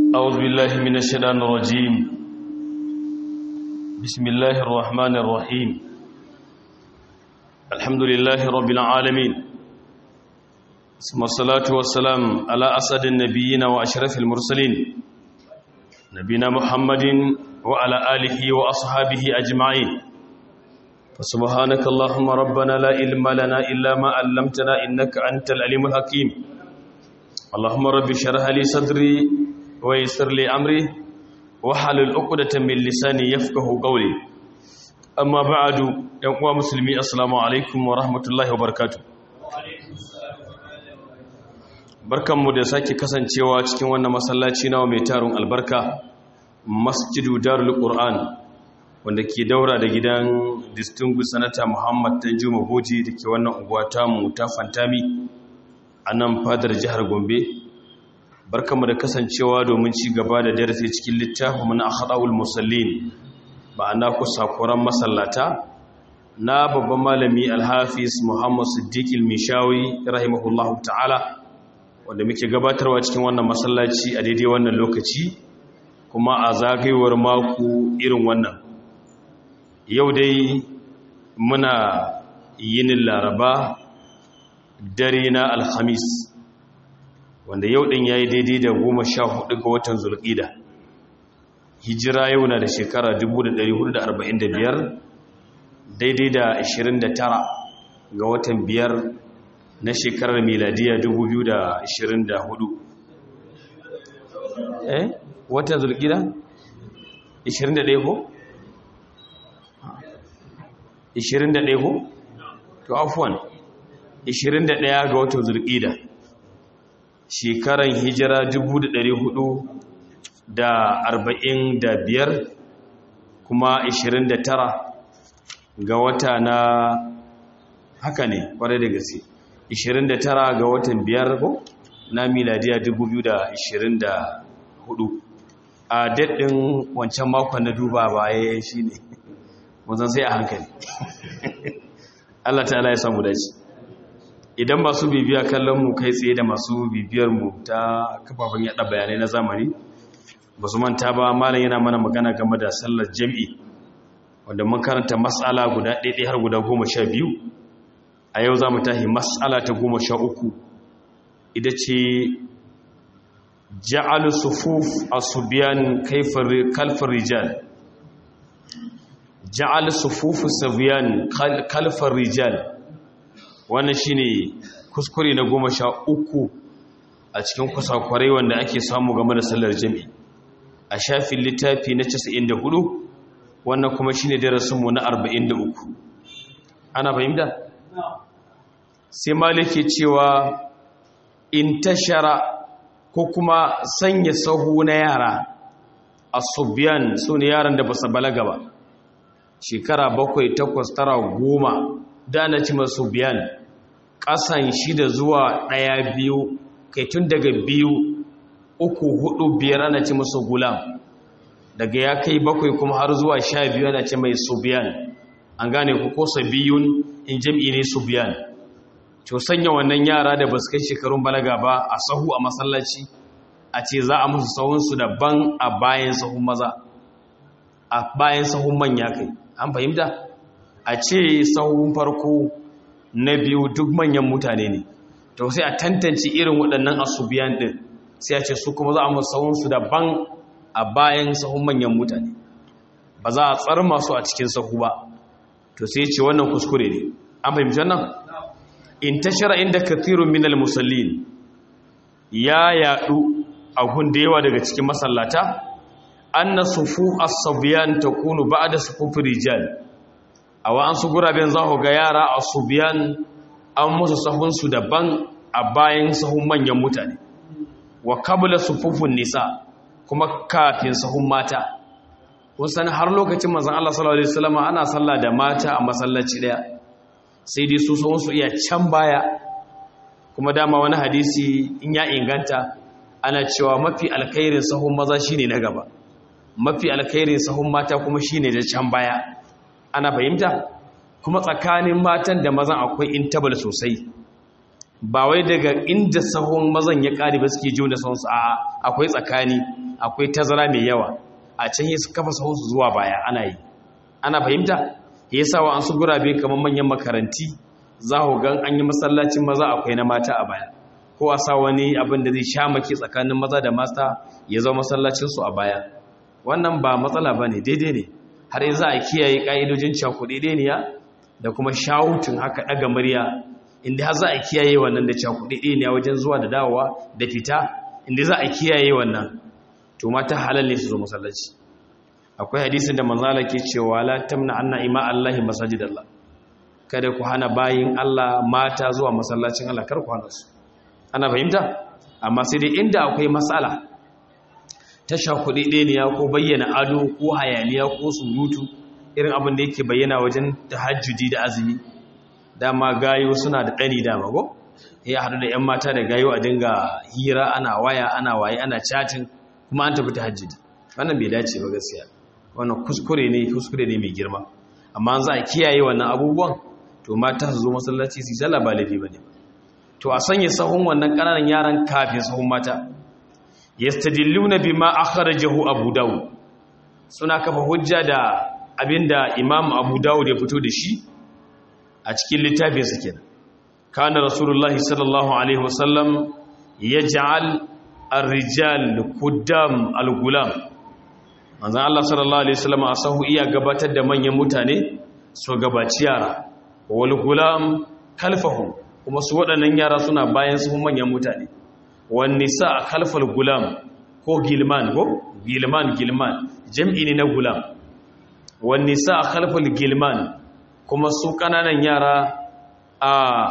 أعوذ بالله من الشيطان الرجيم بسم الله الرحمن الرحيم الحمد لله رب العالمين ثم الصلاة والسلام على أسد النبيين وأشرف المرسلين نبينا محمد وعلى آله وأصحابه أجمعين فسبحانك اللهم ربنا لا علم لنا إلا ما علمتنا إنك أنت العليم الحكيم اللهم رب اشرح لي صدري ويسر لي أمري وحلل عقدة من لساني يفقه قولي أما بعد يا مسلمي السلام عليكم ورحمة الله وبركاته barkanmu da sake kasancewa cikin wannan masallaci nawa mai tarun albarka masjidu darul qur'an wanda ke daura da gidan distinguished senator muhammad tanjuma hoji da ke wannan unguwa tamu ta fantami a nan fadar jihar gombe barkanmu da kasancewa domin ci gaba da darasi cikin littafin na akhdawul musallin ma'ana kusakuran masallata na babban malami alhafiz muhammad siddiq al-mishawi rahimahullahu ta'ala wanda muke gabatarwa cikin wannan masallaci a daidai wannan lokaci kuma a zagayewar mako irin wannan yau dai muna yinin laraba dare na alhamis wanda yau ɗin ya yi daidai da goma sha hudu ga watan zulƙida hijira yau na da shekara 1445 daidai da 29 ga watan biyar na shekarar miladiya 2024 eh watan zulƙida 21 ko? 21 ko? to afuwan 21 ga watan zulƙida shekaran hijira 445 kuma 29 ga wata na haka ne kwarai da gaske 29 ga watan biyar ko na miladiya 2024 a daɗin wancan makon na duba baya shi ne wanzan sai a hankali Allah ta'ala ya samu dace idan masu bibiya kallon mu kai tsaye da masu bibiyar mu ta kafafen yada bayanai na zamani ba su manta ba malam yana mana magana game da sallar jam'i wanda mun karanta mas'ala guda ɗaiɗai har guda goma sha biyu a yau za mu tahi mas'ala ta goma sha uku ita ce ja'alu sufuf asubiyan kalfar rijal ja'al sufufu sabiyan kalfar rijal wannan shine kuskure na goma sha uku a cikin kusakwarai wanda ake samu game da sallar jami'i a shafin littafi na 94 wannan kuma shine darasinmu na 43 ana fahimta sai maliki cewa in tashara ko kuma sanya sahu na yara asubiyan su ne yaran da ba su balaga ba shekara bakwai takwas tara goma da na ci masu biyan ƙasan shida zuwa ɗaya biyu kai tun daga biyu uku hudu biyar ana ci masu gulam daga ya kai bakwai kuma har zuwa sha biyu ana ci mai subiyan an gane ku kosa biyun in jam'i ne subiyan to sanya wannan yara da ba su kai shekarun balaga ba a sahu a masallaci a ce za a musu sahunsu daban a bayan sahun maza a bayan sahun manya kai an fahimta a ce sahun farko na biyu duk manyan mutane ne to sai a tantance irin waɗannan asubiyan ɗin sai a ce su kuma za a musu sahunsu daban a bayan sahun manyan mutane ba za a tsar masu a cikin sahu ba to sai ce wannan kuskure ne an fahimci wannan in tashara inda kathirun minal musallin ya yaɗu a da yawa daga cikin masallata anna sufu as-sabyan takunu ba'da sufufi rijal awa an su guraben za ku ga yara as-subyan an musu sahun su daban a bayan sahun manyan mutane wa qabla sufufun nisa kuma kafin sahun mata kun san har lokacin manzon Allah sallallahu alaihi wasallam ana sallah da mata a masallaci daya sai dai su sahun su iya can baya kuma dama wani hadisi in ya inganta ana cewa mafi alkhairin sahun maza shine na gaba mafi alkhairin sahun mata kuma shine da can baya ana fahimta kuma tsakanin matan da mazan akwai intabal sosai ba wai daga inda sahun mazan ya ƙari ba suke jiwo da sahunsu a akwai tsakani akwai tazara mai yawa a can yi su kafa sahunsu zuwa baya ana yi ana fahimta ya sa wa an su gurabe kamar manyan makaranti za ku gan an yi masallacin maza akwai na mata a baya ko a sa wani abin da zai sha maki tsakanin maza da mata ya zama masallacinsu a baya wannan ba matsala ba ne daidai ne har yi za a kiyaye ƙa'idojin cakuɗeɗeniya da kuma shawutun haka ɗaga murya inda har za a kiyaye wannan da cakuɗeɗeniya wajen zuwa da dawowa da fita inda za a kiyaye wannan to mata halal ne su zo masallaci akwai hadisin da manzala ke cewa la tamna anna ima allahi masajidallah kada ku hana bayin Allah mata zuwa masallacin Allah kar ku hana su ana fahimta amma sai dai inda akwai matsala ta shakuɗi ɗeniya ko bayyana ado ko hayaniya ko surutu irin abin da yake bayyana wajen tahajjudi da azumi dama gayo suna da ɗani dama ko ya haɗu da 'yan mata da gayo a dinga hira ana waya ana waye ana chatin kuma an tafi tahajjudi wannan bai dace ba gaskiya wannan kuskure ne kuskure ne mai girma amma za a kiyaye wannan abubuwan to mata su zo masallaci su sallah ba laifi bane to a sanya sahun wannan kananan yaran kafin sahun mata yastadilluna bima akhrajahu abu dawud suna kafa hujja da abinda imam abu dawud ya fito da shi a cikin littafin sa kenan kana rasulullahi sallallahu alaihi wasallam yaj'al ar-rijal quddam al-gulam manzan Allah sallallahu Alaihi wasallam a sahu iya gabatar da manyan mutane su gabaci yara wal gulam kalfahu kuma su waɗannan yara suna bayan su manyan mutane wan nisa kalfal gulam ko gilman ko gilman gilman jam'i ne na gulam wan nisa kalfal gilman kuma su kananan yara a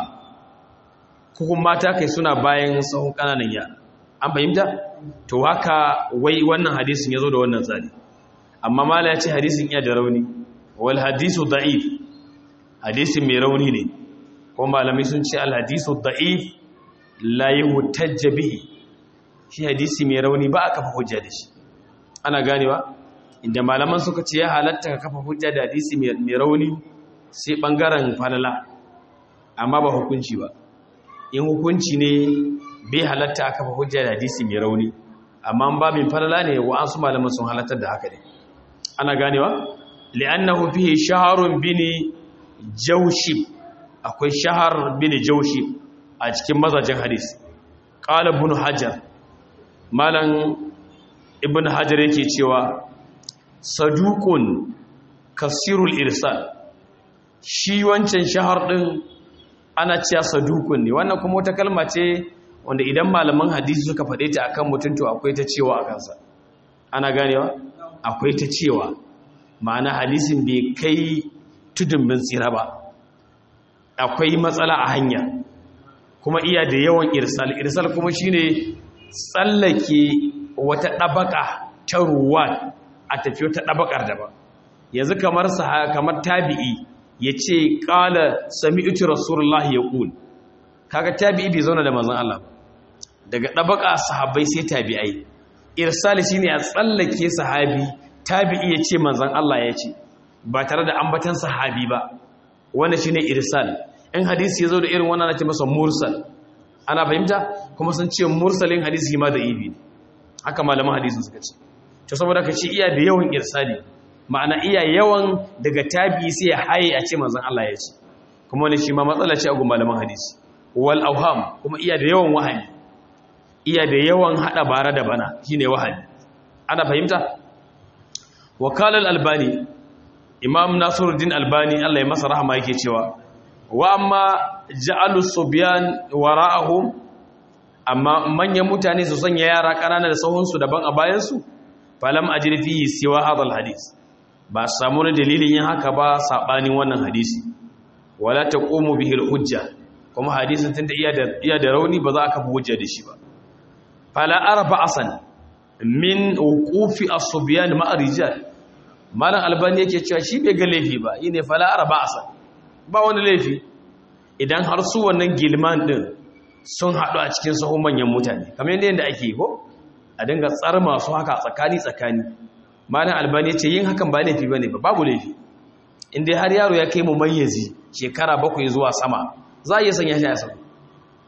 kukun mata kai suna bayan sahun kananan yara an fahimta to haka wai wannan hadisin ya zo da wannan tsari amma mala ya ce hadisin iya da rauni wal hadisu da'if hadisin mai rauni ne kuma malamai sun ce al hadisu da'if la yuhtajja bihi shi hadisi mai rauni ba a kafa hujja da shi ana ganewa inda malaman suka ce ya halatta ka kafa hujja da hadisi mai rauni sai bangaren falala amma ba hukunci ba in hukunci ne bai halatta a kafa hujja da hadisi mai rauni amma ba min falala ne wa an su malaman sun halattar da haka ne ana ganewa li'annahu fihi shaharun bini jawshib akwai shahar bini jawshib a cikin mazajin hadisi qala ibn hajar malan ibn hajar yake cewa saduqun kasirul irsal shi wancan shahar din ana cewa sadukun ne wannan kuma wata kalma ce wanda idan malaman hadisi suka faɗe ta akan mutum to akwai ta cewa a kansa ana ganewa akwai ta cewa ma'ana hadisin bai kai tudun bin tsira ba akwai matsala a hanya kuma iya da yawan irsal irsal kuma shine tsallake wata ɗabaka ta ruwa a tafi wata ɗabakar daban yanzu kamar kamar tabi'i ya ce ƙala sami iti rasulullahi ya ƙul kaga tabi'i bai zauna da manzan Allah daga ɗabaka sahabbai sai tabi'ai irsali shi ne a tsallake sahabi tabi'i ya ce manzan Allah ya ce ba tare da ambatan sahabi ba wanda shi ne irsal in hadisi ya zo da irin wannan ake masa mursal ana fahimta kuma sun ce mursalin hadisi ma da ibi haka malaman hadisin suka ce to saboda ka ce iya da yawan irsali ma'ana iya yawan daga tabi sai ya haye a ce manzon Allah ya ce kuma wani shi ma matsala ce a gun malaman hadisi wal auham kuma iya da yawan wahani iya da yawan hada bara da bana shine wahani ana fahimta wakala albani imam nasiruddin albani Allah ya masa rahama yake cewa wa amma ja'alu subyan wara'ahum amma manyan mutane su sanya yara kanana da sahunsu daban a bayansu falam ajri fihi siwa hadal hadis ba samu wani dalilin yin haka ba saɓanin wannan hadisi wala ta ƙomo bihil hujja kuma hadisin tun da iya da rauni ba za a kafa hujja da shi ba fala arba asan min wuqufi as-subyan ma'a rijal malam albani yake cewa shi bai ga laifi ba yine fala arba asan ba wani laifi idan har su wannan gilman din sun haɗu a cikin sahun manyan mutane kamar yadda ake ko a dinga tsar masu haka tsakani tsakani malam albani ce yin hakan ba laifi bane ba babu laifi inda har yaro ya kai mu mayyazi shekara bakwai zuwa sama za a iya sanya shi a sabu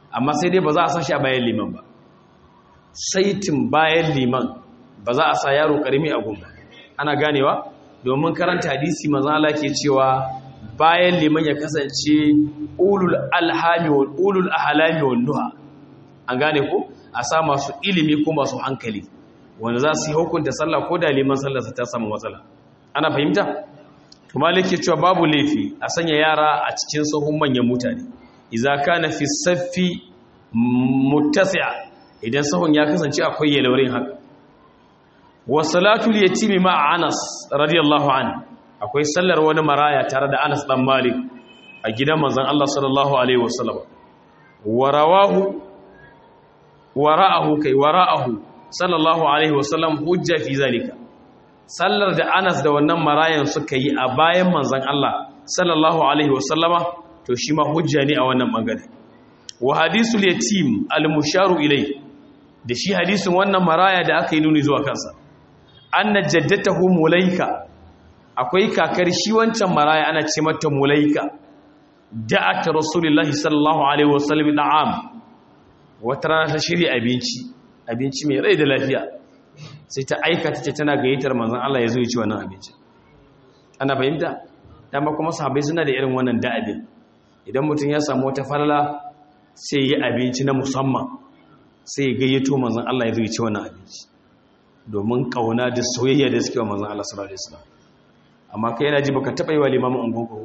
amma sai dai ba za a sa shi a bayan liman ba saitin bayan liman ba za a sa yaro karimi a gumba ana ganewa domin karanta hadisi manzo Allah ke cewa bayan liman ya kasance ulul alhami wal ulul ahlami wal nuha an gane ko a sa masu ilimi ko masu hankali wanda za su yi hukunta sallah ko da liman sallar ta samu matsala ana fahimta to malike cewa babu laifi a sanya yara a cikin sahun manyan mutane idza kana fi saffi muttasi'a idan sahun ya kasance akwai yalwarin haka wa salatul yatimi ma Anas radiyallahu anhu akwai sallar wani maraya tare da Anas dan Malik a gidan manzon Allah sallallahu alaihi wasallam warawahu wara'ahu kai wara'ahu sallallahu alaihi wasallam hujja fi zalika sallar da Anas da wannan marayan suka yi a bayan manzon Allah sallallahu alaihi wasallama to shi ma hujja ne a wannan bangare wa hadisul yatim al-musharu ilai da shi hadisin wannan maraya da aka yi nuni zuwa kansa anna jaddatahu mulaika akwai kakar shi wancan maraya ana ce mata mulaika da'at rasulullahi sallallahu alaihi wasallam da'am wata rana ta shirya abinci abinci mai rai da lafiya sai ta aikata ce tana gayyatar manzon Allah ya zo ya ci wannan abinci ana fahimta dama kuma sahabbai suna da irin wannan da'abin idan mutum ya samu wata falala sai yi abinci na musamman sai ya gayyato manzon Allah ya zo ya ci wannan abinci domin kauna da soyayya da suke wa manzon Allah sallallahu alaihi wasallam amma kai yana ji baka taba yi wa limamin ungon ko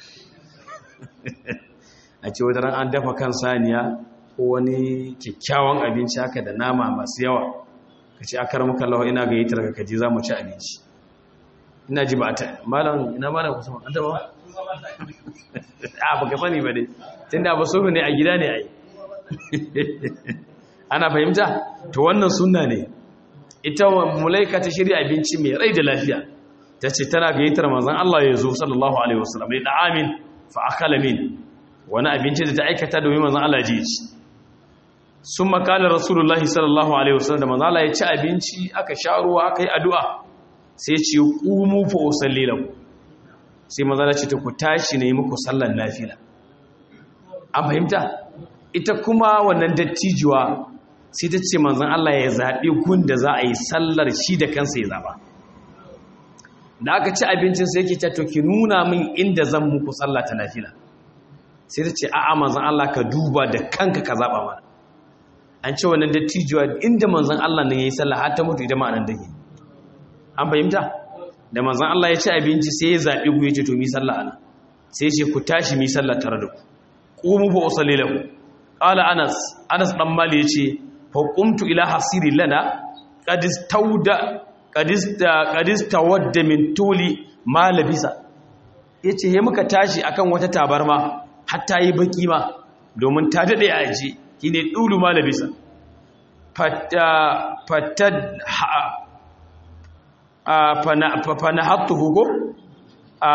a ce wata ran an dafa kan saniya ko wani kyakkyawan abinci haka da nama masu yawa ka ce akar muka lawa ina gayyatar ka kaji za mu ci abinci ina ji ba ta malam ina malam kusa an taba a baka sani ba dai tunda ba sulhu ne a gida ne ai ana fahimta to wannan sunna ne ita mulaika ta shirya abinci mai rai da lafiya ta ce tana gayyatar manzon Allah ya zo sallallahu alaihi wasallam da amin fa akala min wani abinci da ta aikata domin manzon Allah ji ci sun makala rasulullahi sallallahu alaihi wasallam da manzon Allah ya ci abinci aka sha ruwa aka yi addu'a sai ce qumu fa usalli lakum sai manzon Allah ce ta ku tashi ne muku sallar nafila an fahimta ita kuma wannan dattijuwa sai ta ce manzon Allah ya zaɓi gun da za a yi sallar shi da kansa ya zaɓa da aka ci abincin sai yake ta to ki nuna min inda zan muku sallah ta nafila sai ta ce a'a manzon Allah ka duba da kanka ka zaba mana an ce wannan dattijuwa inda manzon Allah ne yayi sallah har ta mutu ita ma nan dake an fahimta da manzon Allah ya ci abinci sai ya zabi ku yace to mi sallah ana sai ya ce ku tashi mi sallah tare da ku qumu fa usalli lahu qala anas anas dan mali yace fa qumtu ila hasiri lana qad istawda kadis tawadda min tuli ma labisa yace he muka tashi akan wata tabarma hatta yi baki ma domin ta dade a aji kine dulu ma labisa fatta fatad a fana hattuhu go a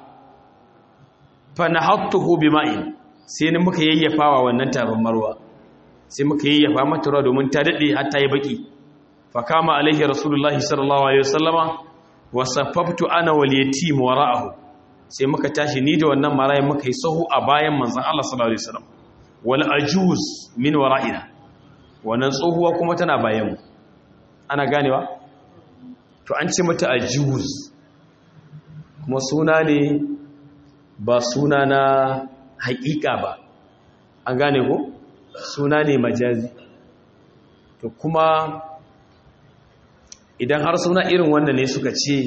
fana hattuhu bima'in sai ne muka yayyafawa wannan tabarmarwa sai muka yayyafa mata ruwa domin ta dade hatta yi baki fakama alaihi rasulullahi sallallahu alaihi wasallama wa saffaftu ana wal yatim wara'ahu sai muka tashi ni da wannan marayin muka yi sahu a bayan manzon Allah sallallahu alaihi wasallam wal ajuz min wara'ina wannan tsohuwa kuma tana bayan mu ana ganewa to an ce mata ajuz kuma suna ne ba suna na haƙiƙa ba an gane ko suna ne majazi to kuma idan har suna irin wannan ne suka ce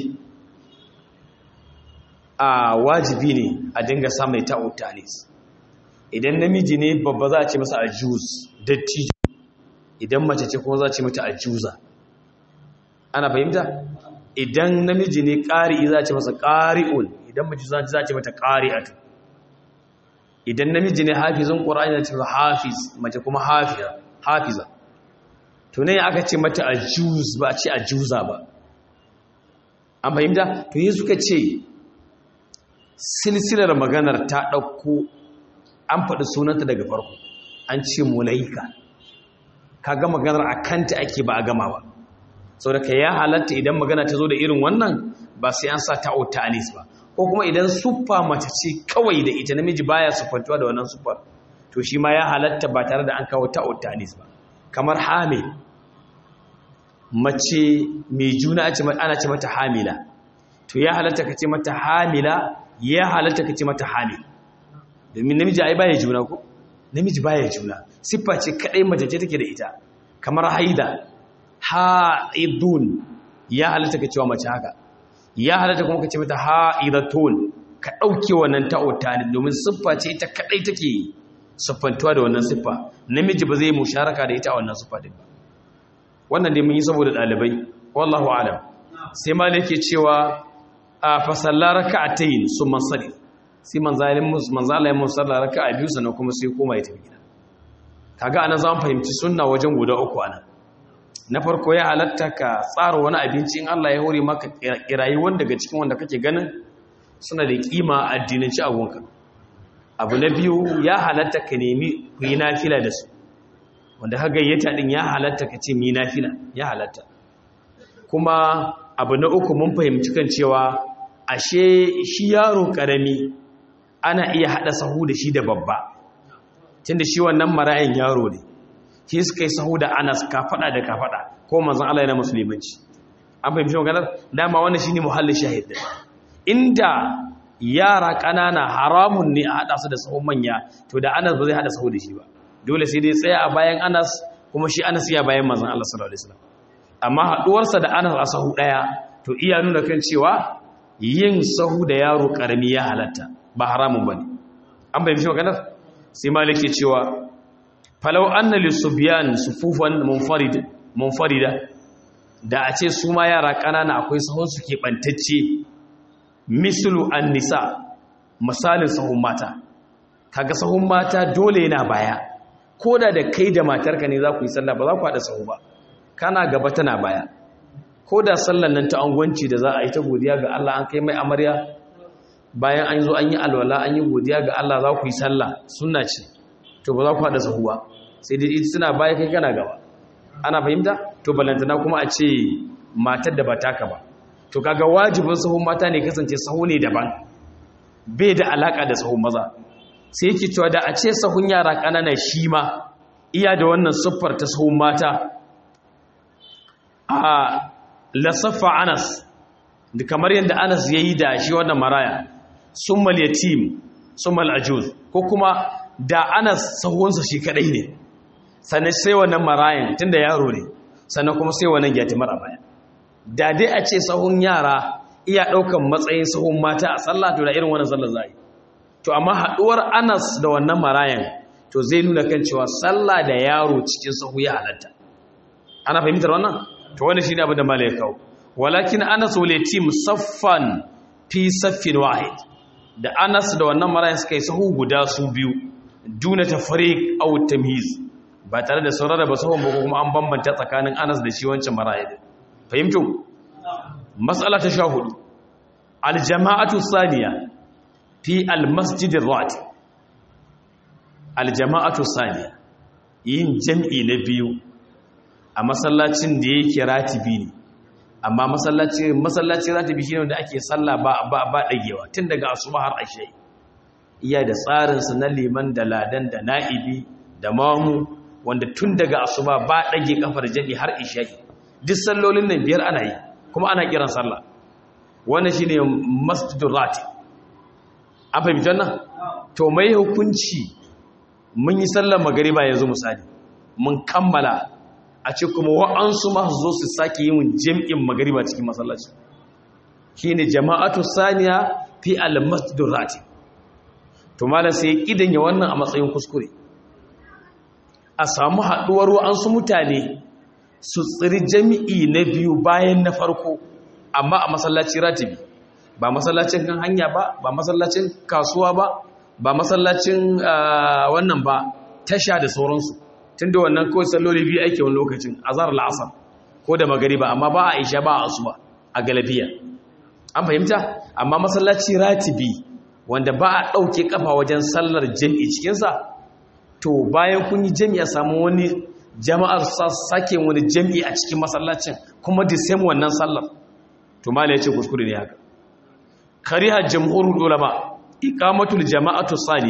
a wajibi ne a dinga samun ta'utanis idan namiji ne babba za a ce masa ajuz dattijo idan mace ce kuma za a ce mata ajuza ana fahimta idan namiji ne ƙari'i za a ce masa ƙari'un idan mace za a ce mata ƙari'atu idan namiji ne hafizin ƙura'ani za a ce masa hafiz mace kuma hafiza to ne aka ce mata a juz ba a ce a juza ba an fahimta to yi suka ce silsilar maganar ta ɗauko an faɗi sunanta daga farko an ce mulaika ka ga maganar a kanta ake ba a gama ba sau da ka ya halatta idan magana ta zo da irin wannan ba sai an sa ta'o ta'anis ba ko kuma idan suffa mace ce kawai da ita namiji baya siffantuwa da wannan suffar to shi ma ya halatta ba tare da an kawo ta'ud tanis ba kamar hamil mace mai juna ana ce mata hamila to ya halatta ka ce mata hamila ya halatta ka ce mata hamil domin namiji ai baya juna ko namiji baya juna siffa ce kadai mace ce take da ita kamar haida haidun ya halatta ka cewa mace haka ya halatta kuma ka ce mata haidatun ka dauke wannan ta'uta ne domin siffa ce ita kadai take siffantuwa da wannan siffa namiji ba zai musharaka da ita a wannan siffa din ba wannan dai mun yi saboda dalibai wallahu alam sai malik ke cewa a fasalla raka'atayn summa salli sai manzalin manzalayen musalla raka'a biyu sannan kuma sai koma ya tafi gida kaga anan za mu fahimci sunna wajen guda uku anan na farko ya halatta ka tsara wani abinci in Allah ya hore maka kirayi wanda daga cikin wanda kake ganin suna da kima addinanci a gonka abu na biyu ya halatta ka nemi ku yi nafila da su wanda ka gayyata din ya halatta ka ce mi nafila ya halatta kuma abu na uku mun fahimci kan cewa ashe shi yaro karami ana iya hada sahu da shi da babba tunda shi wannan mara'in yaro ne shi suka yi sahu da anas kafada da kafada ko manzon Allah yana musulmanci an fahimci maganar dama wannan shine muhallin shahid inda yara kanana haramun ne a hada su da sahun manya to da anas ba zai hada sahu da shi ba dole sai dai tsaya a bayan anas kuma shi anas ya bayan manzon Allah sallallahu alaihi wasallam amma haduwarsa da anas a sahu daya to iya nuna kan cewa yin sahu da yaro karami ya halatta ba haramun bane an bayyana maganar sai maliki cewa falau anna lisubyan sufufan munfarid munfarida da a ce su ma yara kanana akwai sahun su ke bantacce mislu an-nisa misalin sahun mata kaga sahun mata dole yana baya koda da kai da matarka ne za ku yi sallah ba za ku haɗa sahu ba kana gaba tana baya ko da sallan nan ta angwanci da za a yi ta godiya ga Allah an kai mai amarya bayan an zo an yi alwala an yi godiya ga Allah za ku yi sallah sunna ce to ba za ku haɗa sahu ba sai dai ita suna baya kai kana gaba ana fahimta to balantana kuma a ce matar da ba taka ba to kaga wajibin sahun mata ne kasance sahu ne daban bai da alaka da sahun maza sai yake cewa da a ce sahun yara ƙanana shi ma iya da wannan siffar ta sahun mata a lasaffa anas da kamar yadda anas ya yi da shi wannan maraya summal yatim summal ajuz ko kuma da anas sahunsa shi kadai ne sannan sai wannan marayan tunda yaro ne sannan kuma sai wannan yatimar a baya da dai a ce sahun yara iya ɗaukan matsayin sahun mata a sallah to da irin wannan sallar zai to amma haɗuwar anas da wannan marayan to zai nuna kan cewa sallah da yaro cikin sahu ya halatta ana fahimtar wannan to wani shine abin da malai ya kawo walakin anas wal yatim saffan fi saffin wahid da anas da wannan marayan suka yi sahu guda su biyu duna tafriq aw tamyiz ba tare da saurara ba sahun ba kuma an bambanta tsakanin anas da shi wancan marayan fahimtu mas'ala ta 14 al jama'atu thaniya fi al masjid ar al jama'atu thaniya yin jam'i na biyu a masallacin da yake ratibi ne amma masallaci masallaci ratibi shine wanda ake sallah ba ba ba dagewa tun daga asuba har ashe iya da tsarin sa na liman da ladan da na'ibi da mamu wanda tun daga asuba ba dage kafar jadi har isha duk sallolin nan biyar ana yi kuma ana kiran sallah wannan shine masjidur ratib an fahimci wannan to mai hukunci mun yi sallar magariba yanzu misali mun kammala a ce kuma wa'ansu masu zo su sake yin jam'in magariba cikin masallaci shi ne jama'atu saniya fi al-masjidun rati to malam sai kidan ya wannan a matsayin kuskure a samu haɗuwar wa'ansu mutane su tsiri jami'i na biyu bayan na farko amma a masallaci ratibi ba masallacin kan hanya ba ba masallacin kasuwa ba ba masallacin wannan ba tasha da sauransu tun da wannan kawai salloli biyu ake wani lokacin azhar la'asar ko da magariba amma ba a isha ba a asuba a galabiya an fahimta amma masallaci ratibi wanda ba a ɗauke kafa wajen sallar jami'i cikinsa to bayan kun yi jami'i a samu wani jama'ar sake wani jami'i a cikin masallacin kuma da same wannan sallar to mala ya ce kuskure ne haka kariha jamhurul ulama iqamatul jama'atu saniya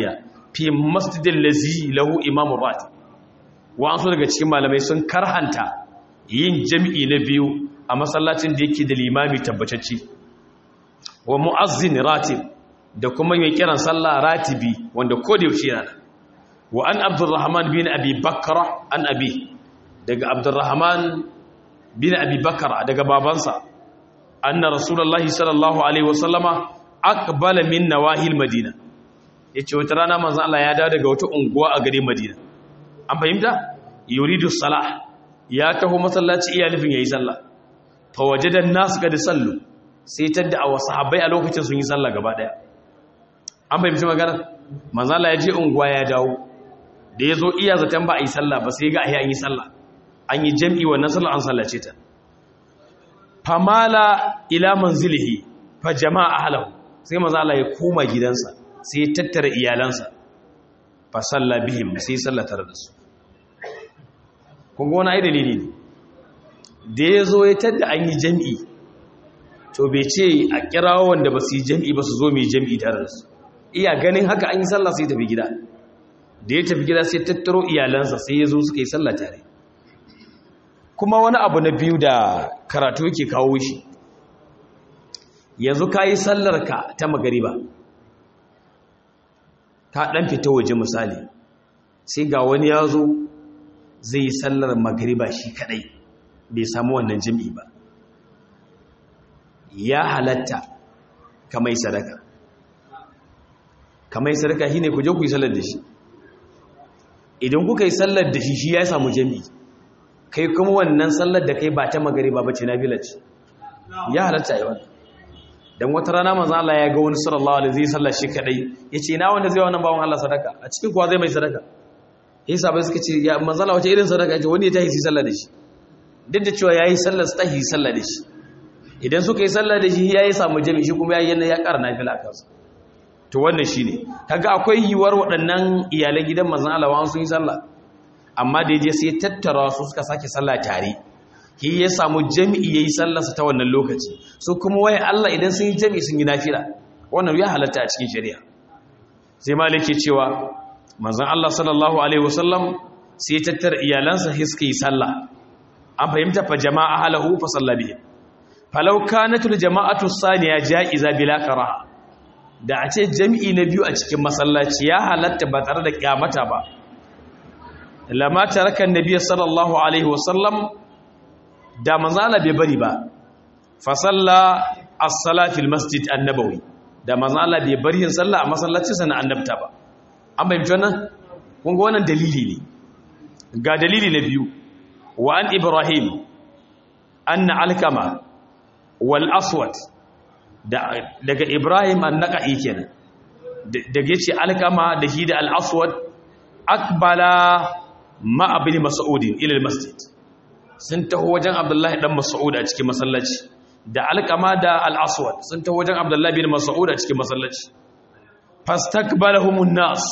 fi masjidil lazi lahu imamu rati wa'ansu daga cikin malamai sun karhanta yin jami'i na biyu a masallacin da yake da limami tabbatacce wa mu'azzin ratib da kuma mai kiran sallah ratibi wanda ko da yaushe yana wa an abdurrahman bin abi bakra an abi daga abdurrahman bin abi bakra daga babansa anna rasulullahi sallallahu alaihi wasallama aqbala min nawahil madina yace wata rana manzon Allah ya dawo daga wata unguwa a garin Madina an fahimta yuridu salah ya taho masallaci iya nufin yayi sallah fa wajada an-nas qad sallu sai tadda a sahabbai a lokacin sun yi sallah gaba daya an fahimci magana manzon Allah ya je unguwa ya dawo da yazo iya zaton ba a yi sallah ba sai ga ai an yi sallah an yi jami'i wannan sallah an sallace ta famala ila manzilihi fa jama'a ahlahu sai manzon Allah ya koma gidansa sai ya tattara iyalansa fa salla bihim sai salla tare da su kun ga wani ai dalili ne da ya zo ya tadda an yi jam'i to bai ce a kirawo wanda ba su yi jam'i ba su zo mai jam'i tare da su iya ganin haka an yi sallah sai tafi gida da ya tafi gida sai tattaro iyalansa sai ya zo suka yi sallah tare kuma wani abu na biyu da karatu yake kawo shi yanzu ka yi sallarka ta magariba ka ɗan fita waje misali sai ga wani ya zo zai yi sallar magariba shi kadai bai samu wannan jim'i ba ya halatta kamai sadaka kamai sadaka shi ne ku je ku yi sallar da shi idan kuka yi sallar da shi shi ya samu jim'i kai kuma wannan sallar da kai ba ta magariba ba ce na village ya halatta yi wannan dan wata rana manzo Allah ya ga wani sallallahu alaihi zai sallar shi kadai yace na wanda zai wannan bawon Allah sadaka a cikin kuwa zai mai sadaka sai sabai suka ce ya manzo Allah wace irin sadaka yace wani ya tahi sallar da shi duk da cewa yayi sallar su tahi sallar da shi idan suka yi sallar da shi yayi samu jami'i shi kuma yayi ya ƙara nafila kansa to wannan shine kaga akwai yiwar waɗannan iyalan gidan manzo Allah wa sun yi sallah amma da yaje sai tattara su suka sake sallah tare shi ya samu jami'i ya yi sallarsa ta wannan lokaci su kuma waye Allah idan sun yi jami'i sun yi nafila wannan ya halatta a cikin shari'a sai malik ke cewa manzon Allah sallallahu alaihi wasallam sai ya tattara iyalansa sai suka yi sallah an fahimta fa jama'a halahu fa salla bihi falau kanat al jama'atu saniya ja'iza bila karaha da a ce jami'i na biyu a cikin masallaci ya halatta ba tare da kyamata ba lama taraka annabi sallallahu alaihi wasallam da manzala bai bari ba fa salla as-salatil masjid an-nabawi da manzala bai bari yin sallah a masallacin sa na annabta ba an bayyana wannan kun ga wannan dalili ne ga dalili na biyu wa an ibrahim anna alkama wal aswad daga ibrahim an-naqi kenan daga yace alkama da shi da al-aswad akbala ma abin mas'udin ila al-masjid sun taho wajen abdullahi dan mas'ud a cikin masallaci da alqama da al-aswad sun taho wajen abdullahi bin mas'ud a cikin masallaci fastakbalahumun nas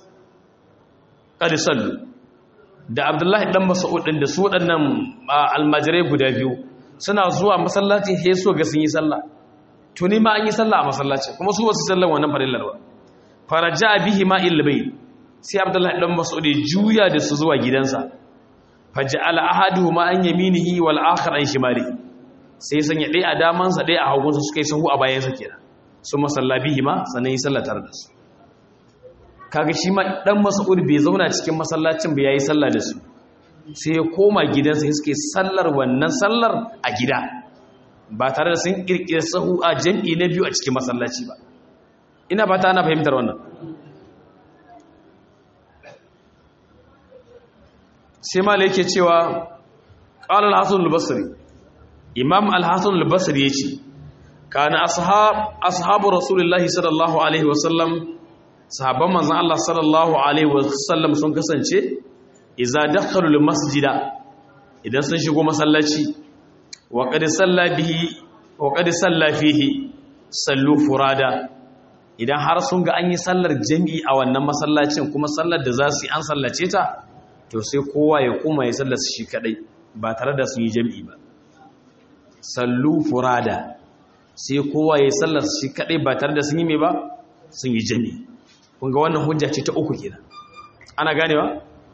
qad sallu da abdullahi dan mas'ud din da su wadannan almajirai guda biyu suna zuwa masallaci sai so ga sun yi sallah tuni ma an yi sallah a masallaci kuma su wasu sallan wannan farillar ba faraja bihi ma ilbayt sai abdullahi dan mas'ud ya juya da su zuwa gidansa faj'ala ahaduhuma an yaminihi wal akhar an shimali sai sanya dai a damansa dai a hagunsa suka yi sahu a bayansa kenan su masallabihi ma sannan yi sallatar da su kaga shi ma dan mas'ud bai zauna cikin masallacin ba yayi sallah da su sai ya koma gidansa sai suke sallar wannan sallar a gida ba tare da sun kirkire sahu a jam'i na biyu a cikin masallaci ba ina ba ta ana fahimtar wannan sai mala yake cewa ƙala al-hasan al-basri imam al-hasan al-basri yace kana ashab ashabu rasulullahi sallallahu alaihi wasallam sahabban manzon Allah sallallahu alaihi wasallam sun kasance idza dakhalu al-masjida idan sun shigo masallaci wa qad salla bihi wa qad salla fihi sallu furada idan har sun ga an yi sallar jami'i a wannan masallacin kuma sallar da za su yi an sallace ta to sai kowa ya koma ya sallasa shi kadai ba tare da sun yi jami'i ba sallu furada sai kowa ya sallasa shi kadai ba tare da sun yi mai ba sun yi jami'i kun ga wannan hujja ce ta uku kenan ana ganewa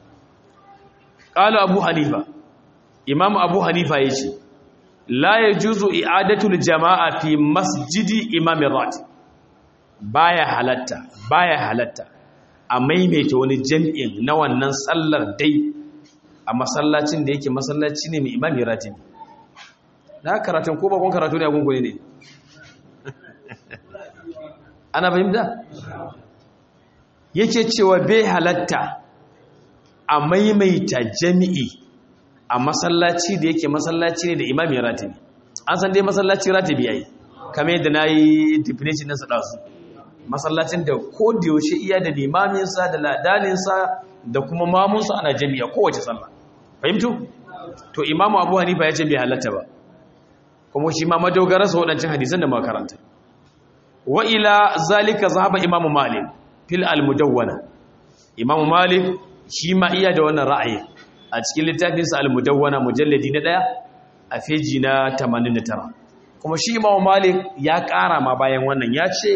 qala abu hanifa imam abu hanifa yace la yajuzu i'adatul jama'a fi masjidi imam ratib baya halatta baya halatta a maimaita wani jami'in na wannan sallar dai a masallacin da yake masallaci ne mai imami ratibi na karatun ko bakon karatu ne a gungune ne ana fahimta yake cewa bai halatta a maimaita jami'i a masallaci da yake masallaci ne da imami ratibi an san dai masallaci ratibi yayi kamar yadda na yi definition na su masallacin da ko da yaushe iya da limaminsa da ladaninsa da kuma mamunsa ana jami'a kowace sallah fahimtu to imamu abu hanifa ya ce bai halatta ba kuma shi ma madogararsa waɗancan hadisan da makaranta wa ila zalika zahaba imamu malik fil almudawwana imamu malik shi ma iya da wannan ra'ayi a cikin littafinsa almudawwana mujalladi na ɗaya a feji na 89 kuma shi imamu malik ya ƙara ma bayan wannan ya ce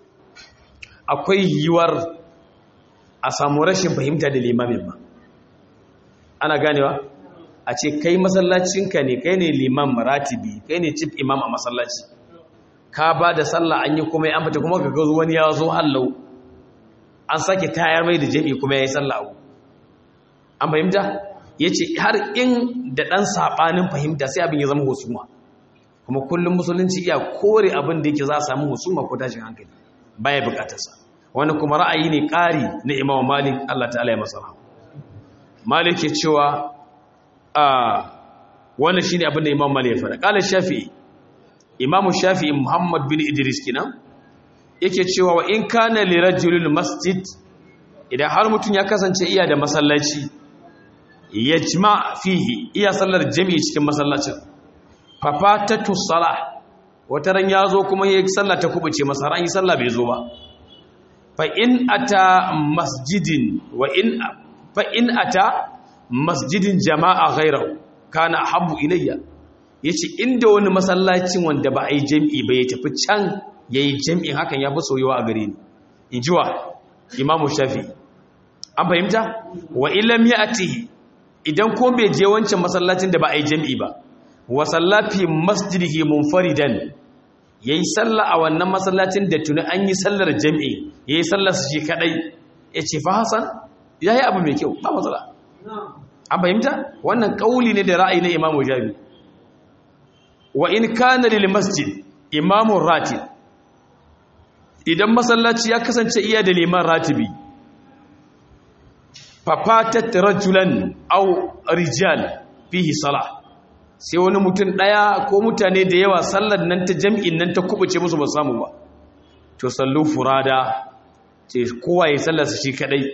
akwai yiwuwar a samu rashin fahimta da limamin ma ana ganewa a ce kai masallacinka ne kai ne liman maratibi kai ne cif imam a masallaci ka ba da sallah an yi kuma ya amfata kuma ka gazo wani ya zo hallau an sake tayar mai da jami'i kuma ya yi sallah abu an fahimta ya ce har in da ɗan saɓanin fahimta sai abin ya zama husuma kuma kullum musulunci iya kore abin da yake za a samu husuma ko tashin hankali baya bukatarsa wani kuma ra'ayi ne ƙari na imam malik Allah ta'ala ya masa rahama malik ke cewa a wannan shine abin da imam malik ya fara qala shafi'i imam shafi'i muhammad bin idris kinan yake cewa wa in kana li rajulil masjid idan har mutum ya kasance iya da masallaci yajma fihi iya sallar jami'i cikin masallacin fafatatu salah wata ran ya zo kuma ya yi sallah ta kubuce masa ran yi sallah bai zo ba fa in ata masjidin wa in fa in ata masjidin jama'a ghayrahu kana habbu ilayya yace inda wani masallacin wanda ba a yi jami'i ba ya tafi can yayi jami'i hakan ya fi soyuwa a gare ni injiwa imamu shafi an fahimta wa illam ya'tihi idan ko bai je wancan masallacin da ba a yi jami'i ba wa sallafi masjidihi munfaridan yayi sallah a wannan masallacin da tuni an yi sallar jami'i yayi sallar shi kadai yace fa hasan yayi abu mai kyau ba matsala an fahimta wannan kauli ne da ra'ayi na imamu jabi wa in kana lil masjid imamu ratib idan masallaci ya kasance iya da liman ratibi fafatat rajulan aw rijal fihi salah sai wani mutum ɗaya ko mutane da yawa sallar nan ta jam'in nan ta kubuce musu ba samu ba to sallu furada ce kowa ya sallarsa shi kadai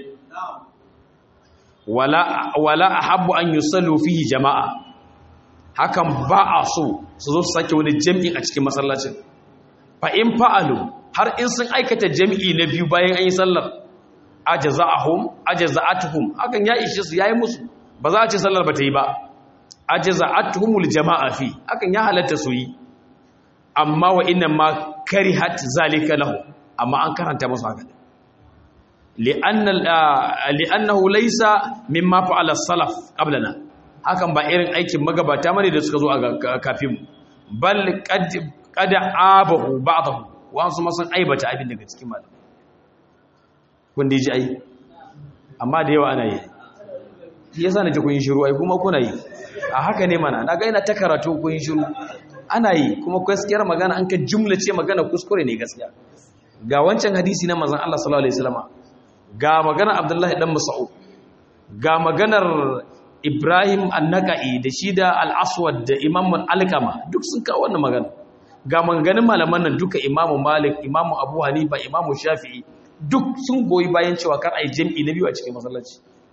wala wala ahabbu an yusallu fihi jama'a hakan ba a so su zo su sake wani jam'in a cikin masallacin fa in fa'alu har in sun aikata jam'i na biyu bayan an yi sallar ajaza'ahum ajaza'atuhum hakan ya ishe su yayi musu ba za a ce sallar ba ta yi ba ajaza'atuhumul jama'a fi hakan ya halatta su yi amma wa inna ma karihat zalika lahu amma an karanta musu haka li'anna li'annahu laysa mimma fa'ala salaf qablana hakan ba irin aikin magabata mane da suka zo a kafin bal qad qad abahu ba'dahu wa su ma sun aibata abin daga cikin malamai kun dai ji ai amma da yawa ana yi shi yasa nace kun yi shiru ai kuma kuna yi a haka ne mana na ga ina ta karatu kun yi shiru ana yi kuma gaskiyar magana an ka jumla ce magana kuskure ne gaskiya ga wancan hadisi na manzon Allah sallallahu alaihi wasallam ga maganar Abdullahi dan Mas'ud ga maganar Ibrahim an-Naqai da shi da al-Aswad da Imam al-Alqama duk sun kawo wannan magana ga maganganun malaman nan duka Imam Malik Imam Abu Hanifa Imam Shafi'i duk sun goyi bayan cewa kar ai jami'i na biyu a cikin masallaci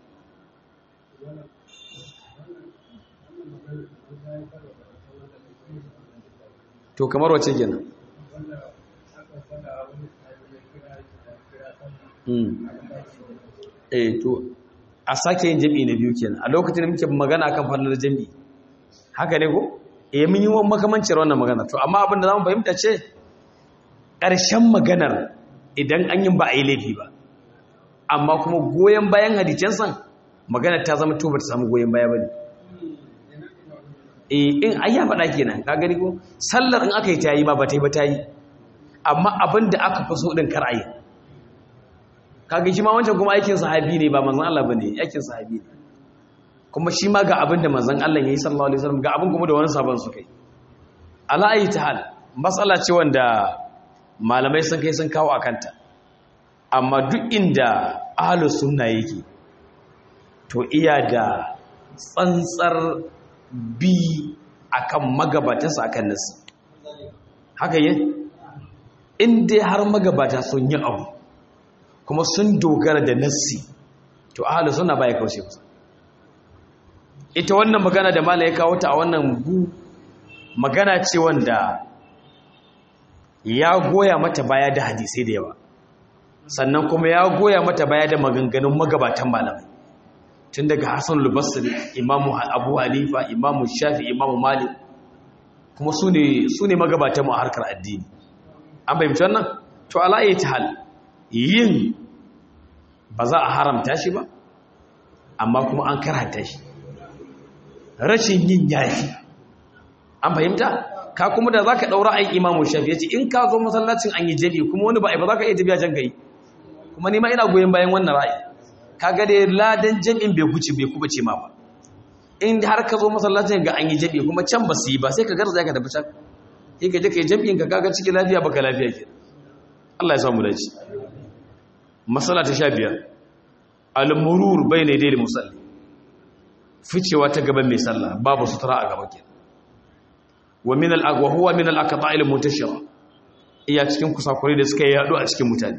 to kamar wace kenan eh to a sake yin jami'i na biyu kenan a lokacin da muke magana kan fallar jami'i haka ne ko eh mun yi wani makamancin wannan magana to amma abin da zamu fahimta ce ƙarshen maganar idan an yi ba a yi laifi ba amma kuma goyon bayan hadisan san magana ta zama to bata samu goyon baya bane eh in ai ya faɗa kenan ka gani ko sallar in aka yi tayi ba ba ta yi ba tayi amma abinda aka fi so din kar ayi kaga shi ma wancan kuma aikin sahabi ne ba manzon Allah bane aikin sahabi ne kuma shi ma ga abinda manzon Allah yayi sallallahu alaihi wasallam ga abin kuma da wani sabon su kai ala ayi tahal matsala ce wanda malamai sun kai sun kawo akanta amma duk inda ahlus sunna yake to iya da tsantsar bi akan magabatansa akan nasu haka yi in dai har magabata sun yi abu kuma sun dogara da nassi to ahlus sunna baya kaushe musu ita wannan magana da malai ya kawo ta a wannan gu magana ce wanda ya goya mata baya da hadisai da yawa sannan kuma ya goya mata baya da maganganun magabatan malamai tun daga hassan lubasir imamu abu hanifa imamu shafi imamu malik kuma su ne magabatan a harkar addini an fahimci wannan to ala'ayi ta hal yin ba za a haramta shi ba amma kuma an karanta shi rashin yin yafi an fahimta ka kuma da za ka ɗaura ayin imamu shafi ya ce in ka zo masallacin an yi jabi kuma wani ba a ba za ka iya tafiya can gari kuma nima ina goyon bayan wannan ra'ayi ka ga da ladan jami'in bai guce bai kuma ce ma ba in har ka zo masallacin ga an yi jabi kuma can ba su yi ba sai ka garza ka tafi can sai ka je ka yi jami'in ka kaga cikin lafiya baka lafiya ke Allah ya samu dace masala ta sha biyar al-murur bayna yadayil musalli ficewa ta gaban mai sallah babu sutura a gaba kenan wa min al-aqwa huwa min al-aqta'il muntashira iya cikin kusakure da suka yado a cikin mutane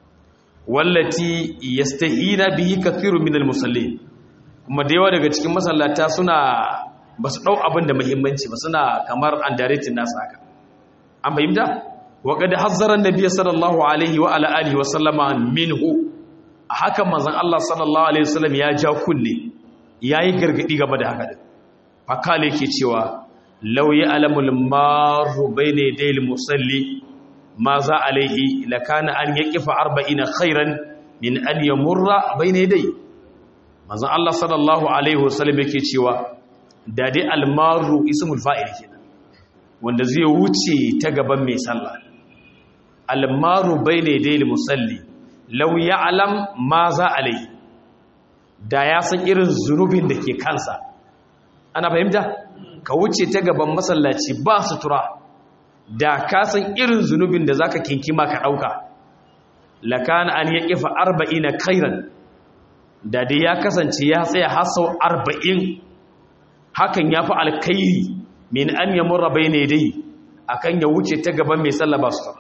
wallati yastahina bihi kathiru min al-musallin kuma da yawa daga cikin masallata suna basu dau abin da muhimmanci ba suna kamar underrated nasu haka an fahimta wa qad hazzara an-nabiy sallallahu alaihi wa ala alihi wa sallama minhu haka manzon Allah sallallahu alaihi wasallam ya ja kunne yayi gargadi game da haka din fakale yake cewa law ya'lamul maru bayna yadayil musalli ma za alaihi lakana an yaqifa arba'ina khairan min an yamurra bayna yadayhi manzon Allah sallallahu alaihi wasallam yake cewa da dai almaru ismul fa'il kenan wanda zai wuce ta gaban mai sallah almaru bayna yadayil musalli law ya'lam ma za alaihi da ya san irin zunubin da ke kansa ana fahimta ka wuce ta gaban masallaci ba sutura da ka san irin zunubin da zaka kinkima ka dauka lakana an yaqifa 40 khairan da dai ya kasance ya tsaya har sau 40 hakan yafi alkhairi min an yamurra bayna yadayhi akan ya wuce ta gaban mai sallah ba sutura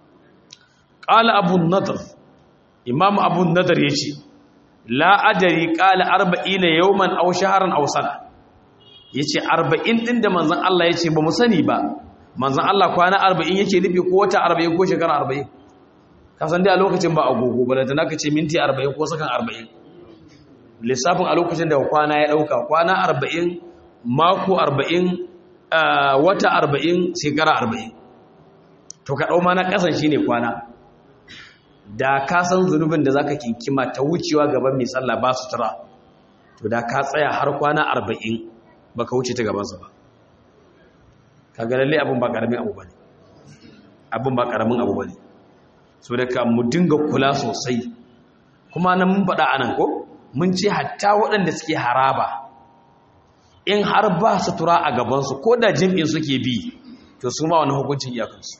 qala abu nadr imam abu nadr yace la adari qala 40 yawman aw shahran aw sana yace 40 din da manzon Allah yace ba mu sani ba manzan Allah kwana arba'in yake nufi ko wata arba'in ko shekara arba'in kasan dai a lokacin ba agogo ba da naka ce minti arba'in ko sakan arba'in lissafin a lokacin da kwana ya ɗauka kwana arba'in mako arba'in wata arba'in shekara arba'in to ka ɗau ma na ƙasan shi ne kwana da ka san zunubin da za ka kinkima ta wucewa gaban mai sallah ba su tura to da ka tsaya har kwana arba'in ba ka wuce ta gabansa ba kaga lalle abin ba karamin abu bane abin ba karamin abu bane so da ka mu dinga kula sosai kuma nan mun faɗa anan ko mun ce hatta waɗanda suke haraba in har ba su tura a gabansu ko da jim'in suke bi to su ma wani hukuncin iyakansu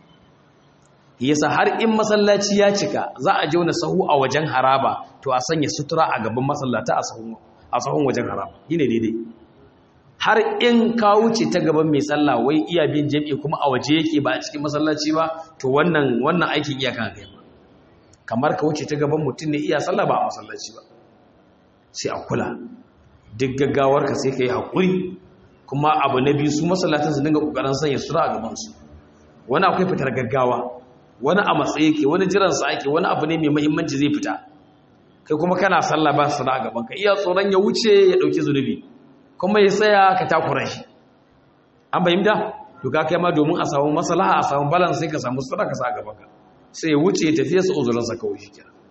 yasa har in masallaci ya cika za a jauna sahu a wajen haraba to a sanya sutura a gaban masallata a sahun wajen haraba yi ne daidai har in ka wuce ta gaban mai sallah wai iya bin jami'i kuma a waje yake ba a cikin masallaci ba to wannan wannan aikin iya kan kai ba kamar ka wuce ta gaban mutum ne iya sallah ba a masallaci ba sai a kula duk gaggawar ka sai ka yi haƙuri kuma abu na biyu su masallatan su dinga ƙoƙarin sanya sura a gaban su wani akwai fitar gaggawa wani a matsayi ke wani jiran sa ake wani abu ne mai muhimmanci zai fita kai kuma kana sallah ba sura a gaban ka iya tsoron ya wuce ya ɗauki zunubi kuma ya tsaya ka takura shi an bayyanta to ka kai ma domin a samu maslaha a samu balance sai ka samu sadaka sa gaba ka sai ya wuce ya tafiya su uzurin sa kawai shi kenan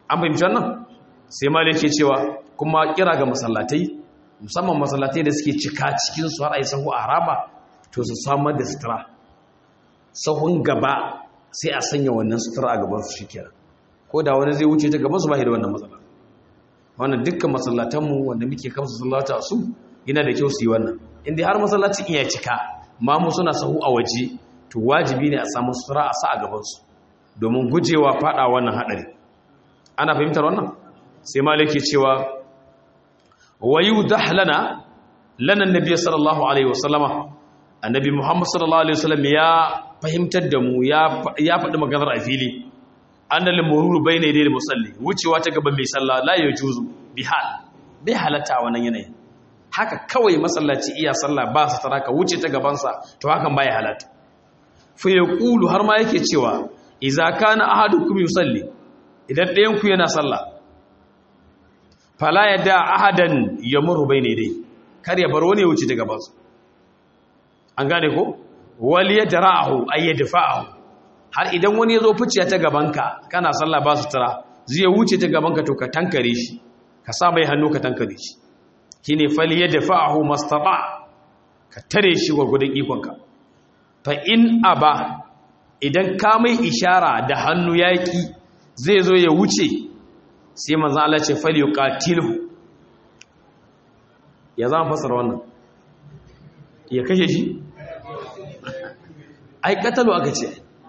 an fahimci wannan sai ma yake cewa kuma kira ga masallatai musamman masallatai da suke cika cikin su har ai sahu a haraba to su samar da sutura sahun gaba sai a sanya wannan sutura a gaban su shikenan ko da wani zai wuce ta gaban su ba da wannan matsala wannan dukkan masallatanmu wanda muke kamsa sallata su yana da kyau su yi wannan inda har masallacin iya cika ma mu suna sahu a waje to wajibi ne a samu sutura a sa a gabansu domin gujewa fada wannan hadari ana fahimtar wannan sai maliki cewa wayu dahlana lana annabi sallallahu alaihi wasallama annabi muhammad sallallahu alaihi wasallam ya fahimtar da mu ya ya faɗi maganar a fili annal mururu bayna yadayil musalli wucewa ta gaban mai sallah la yajuzu bihal bai halatta wannan yanayin haka kawai masallaci iya sallah ba su tara ka wuce ta gabansa to hakan baya halatta fa yaqulu har ma yake cewa idza kana ahadukum yusalli idan ɗayan ku yana sallah fala yada ahadan yamuru bayna yadayhi kar ya bar wani ya wuce ta gabansa an gane ko wal yadra'ahu ay yadfa'ahu har idan wani ya zo ficiya ta gabanka kana sallah ba su tara zai wuce ta gabanka to ka tankare shi ka sa mai hannu ka tankare shi shine fali ya dafa'ahu mastata ka tare shi gurgudun ikonka fa in aba idan ka mai ishara da hannu yaki zai zo ya wuce sai manzo Allah ce fali yuqatilhu ya zama fasara wannan ya kashe shi ai katalu aka ce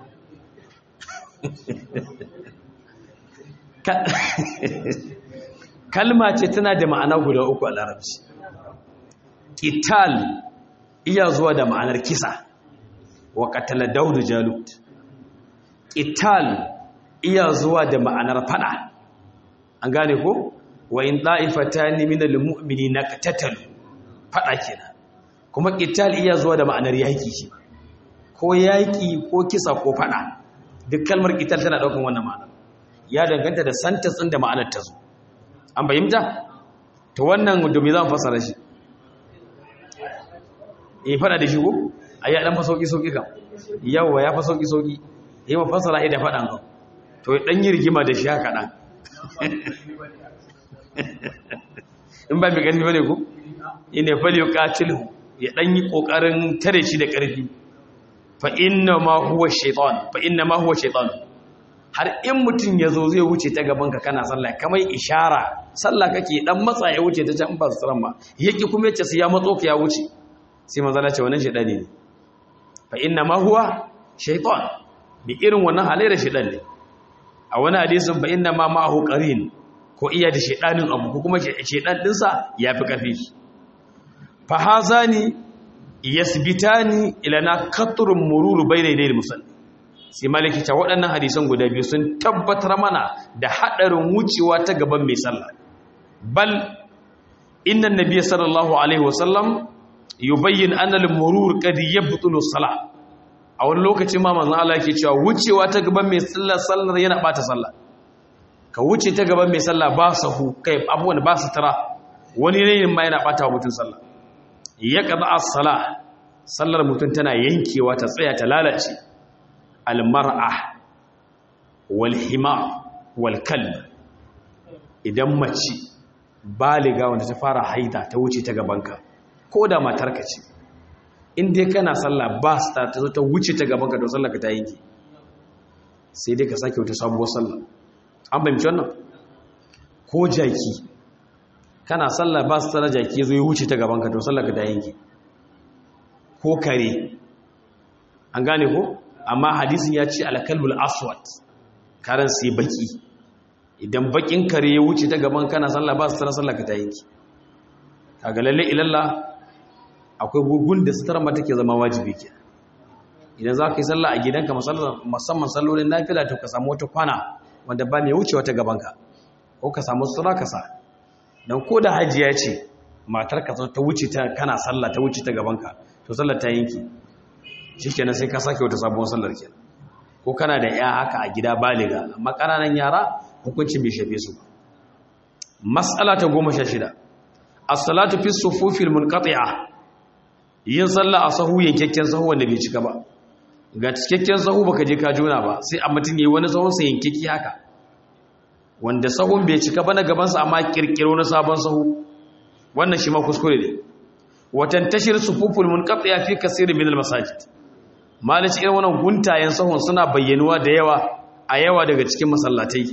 kalma ce tana da ma'ana guda uku a larabci qital iya zuwa da ma'anar kisa wa qatala daudu jalut qital iya zuwa da ma'anar fada an gane ko wa in da'ifatani minal mu'minina qatatalu fada kenan kuma qital iya zuwa da ma'anar yaki shi ko yaki ko kisa ko fada duk kalmar qital tana daukan wannan ma'ana ya danganta da sentence din da ma'anar ta zo an bayyanta to wannan domin zan fasara shi eh fada da shi ko ayya dan fa sauki sauki kam yawa ya fa sauki sauki yi ma fasara da fadan ka to dan yi rigima da shi haka dan in ba mai karfi bane ko ina fali yuqatilu ya dan yi kokarin tare shi da karfi fa inna ma huwa shaytan fa inna ma huwa shaytan har in mutum ya zo zai wuce ta gabanka kana sallah kamar ishara sallah kake dan matsa ya wuce ta can ba su tsaron ba yake kuma yace sai ya matso ka ya wuce sai manzala ce wannan shedani ne fa inna ma huwa shaytan bi irin wannan halayyar shedan ne a wani hadisin fa inna ma ma'ahu qarin ko iya da shedanin abu ko kuma shedan dinsa yafi karfi fa hazani yasbitani ila na qatrun mururu bayna yadayil musalli sai maliki ta waɗannan hadisan guda biyu sun tabbatar mana da haɗarin wucewa ta gaban mai sallah bal inna nabiyyi sallallahu alaihi wasallam yubayyin anna al-murur qad yabtulu salah a wani lokaci ma manzon Allah yake cewa wucewa ta gaban mai sallah sallar yana bata sallah ka wuce ta gaban mai sallah ba sahu kai abubuwan ba su tara wani ne ma yana bata wa mutum sallah ya qada as-salah sallar mutum tana yankewa ta tsaya ta lalace almar'a walhima walkalb idan mace baliga wanda ta fara haida ta wuce ta gabanka ko da matarka ce in dai kana sallah ba ta ta zo ta wuce ta gabanka to sallah ka ta yanke sai dai ka sake wata sabuwar sallah an bayyana wannan ko jaki kana sallah ba su tsara jaki zo ya wuce ta gabanka to sallah ka ta yanke ko kare an gane ko amma hadisin ya ce alkalbul aswad karan sai baki idan bakin kare ya wuce ta gaban kana sallah ba su tara sallah ka ta yanki kaga lalle ilalla akwai gugun da sutar ma take zama wajibi ke idan za ka yi sallah a gidanka musamman sallolin nafila to ka samu wata kwana wanda ba mai wucewa ta gabanka ko ka samu sutura ka sa don ko da hajiya ce matar ka ta wuce ta kana sallah ta wuce ta gabanka to sallar ta yanki shi kenan sai ka sake wata sabuwar sallar kenan ko kana da ya haka a gida baliga amma ƙananan yara hukuncin bai shafe su mas'ala ta goma sha shida as-salatu fi sufufil munqati'a yin sallah a sahu yankakken sahu wanda bai cika ba ga cikakken sahu baka je ka jona ba sai a mutum yayi wani sahun sa yankeki haka wanda sahun bai cika ba na gabansa amma kirkiro na sabon sahu wannan shi ma kuskure ne watan tashir sufuful munqati'a fi kaseerin min al-masajid malaci irin wannan guntayen sahun suna bayyanuwa da yawa a yawa daga cikin masallatai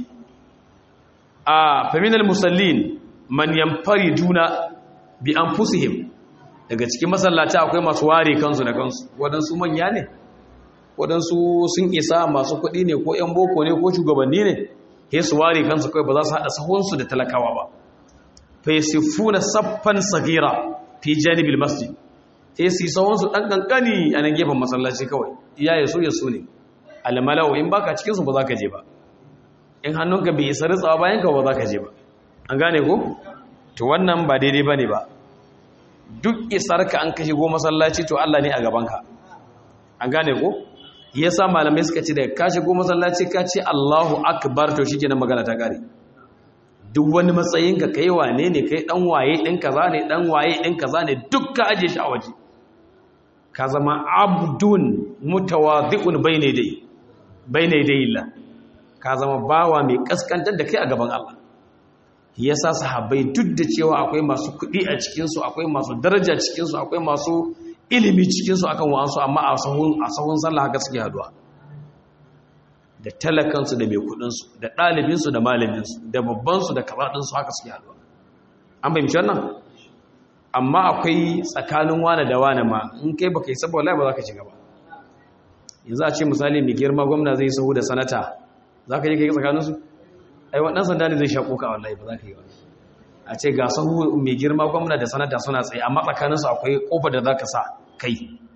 a faminal musallin man yanfariduna bi anfusihim daga cikin masallata akwai masu ware kansu da kansu wadansu manya ne wadansu sun isa masu kuɗi ne ko 'yan boko ne ko shugabanni ne he su ware kansu kai ba za su haɗa sahunsu da talakawa ba fa yasifuna saffan sagira fi janibil masjid sai su yi sahunsu ɗan ƙanƙani a nan gefen masallaci kawai iya ya so ya so ne almalau in baka cikinsu ba za ka je ba in hannunka bai isa ritsawa bayan ka ba za ka je ba an gane ko to wannan ba daidai ba ne ba duk isarka an ka shigo masallaci to Allah ne a gabanka an gane ko yasa malamai suka ce da ka shigo masallaci ka ce Allahu akbar to shikenan magana ta kare duk wani matsayin ka kai wane ne kai dan waye din kaza ne dan waye din kaza ne duk ka aje shi a waje ka zama abdun mutawadhi'un bayna dai bayna dai Allah ka zama bawa mai kaskantar da kai a gaban Allah yasa sahabbai duk da cewa akwai masu kuɗi a cikinsu akwai masu daraja cikinsu akwai masu ilimi cikinsu akan wa'ansu amma a sahun a sahun sallah haka suke haduwa da talakansu da mai kuɗinsu da ɗalibinsu da malaminsu da babbansu da kazaɗinsu haka suke haduwa an fahimci wannan amma akwai tsakanin wane da wane ma in kai baka yi saboda ba za ka shiga ba yanzu a ce misali mai girma gwamna zai sahu da sanata za ka yi kai tsakaninsu ai waɗannan sanda ne zai shaƙo ka wallahi ba za ka yi ba a ce ga sahu mai girma gwamna da sanata suna tsaye amma tsakaninsu akwai ƙofar da za ka sa kai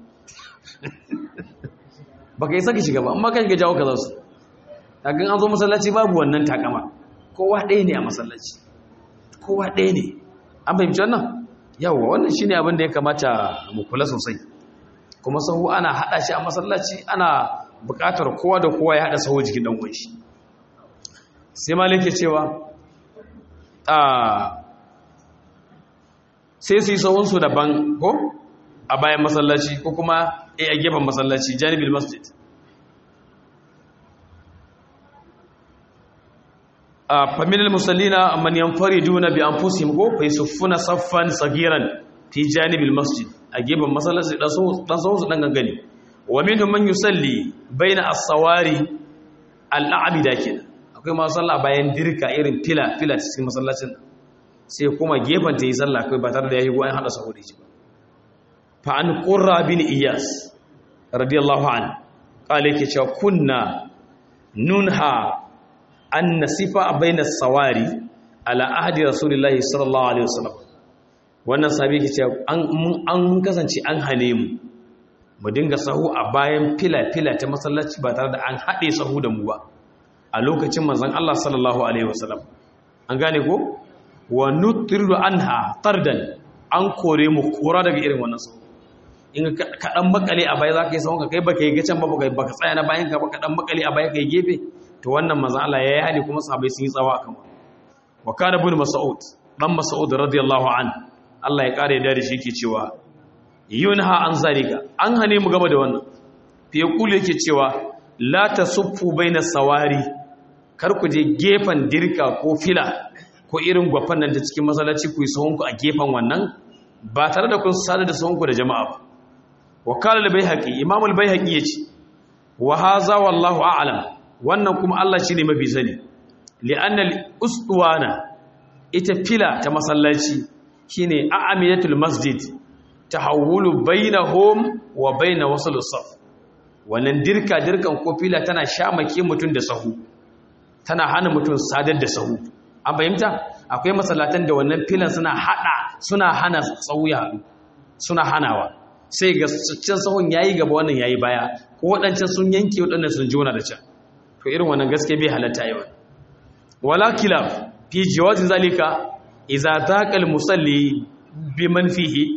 ba ka yi saka shiga ba amma kan ga jawo ka za su tagan an zo masallaci babu wannan takama kowa ɗaya ne a masallaci kowa ɗaya ne an fahimci wannan yawwa wannan shi ne abin da ya kamata mu kula sosai kuma sahu ana haɗa shi a masallaci ana buƙatar kowa da kowa ya haɗa sahu jikin ɗan uwan shi sai malik ke cewa sai su yi sahunsu daban ko a bayan masallaci ko kuma a gefen masallaci janibin masjid a faminal musallina man yanfariduna bi anfusihim ko fa yasuffuna saffan sagiran fi janibin masjid a gefen masallaci dan sahunsu dan gangane wa minhum man yusalli baina as-sawari al-a'bida kenan akwai masu sallah bayan dirka irin fila fila cikin masallacin sai kuma gefen ta yi sallah kai ba tare da yayi goyen hada saboda shi ba fa an qurra bin iyas radiyallahu an qala yake cewa kunna nunha an nasifa baina sawari ala ahdi rasulillahi sallallahu alaihi wasallam wannan sabi yake cewa an an kasance an hane mu mu dinga sahu a bayan fila fila ta masallaci ba tare da an hade sahu da mu ba a lokacin manzan Allah sallallahu Alaihi wasallam an gane ko wa nutriru anha tardan an kore mu kora daga irin wannan sau in kaɗan makale a baya za ka yi sauran ka kai baka yi gacen ba baka tsaya na bayan ka ba kaɗan makale a baya ka yi gefe to wannan manzan Allah ya yi hali kuma sahabai sun yi tsawa a kama wa kana bin mas'ud dan mas'ud radiyallahu an Allah ya kare da shi yake cewa yunha an zalika an hane mu gaba da wannan fi yaqulu yake cewa la tasuffu baina sawari kar ku je gefen dirka ko fila ko irin gwafan nan da cikin masallaci ku yi sahunku a gefen wannan ba tare da kun sadar da sahunku da jama'a ba wa kala al-baihaqi imam al-baihaqi yace wa hadha wallahu a'lam wannan kuma Allah shine mafi sani li'anna al-uswana ita fila ta masallaci shine a'amiyatul masjid tahawulu bainahum wa bain wasl as-saf wannan dirka dirkan ko fila tana shamake mutun da sahu tana hana mutum sadar da sahu an fahimta akwai masallatan da wannan filan suna hada suna hana tsawo ya haɗu suna hanawa sai ga can sahun yayi gaba wannan yayi baya ko waɗancan sun yanke waɗannan sun jona da can to irin wannan gaske bai halatta yi wani wala kilaf fi jawazi zalika idza taqal musalli bi man fihi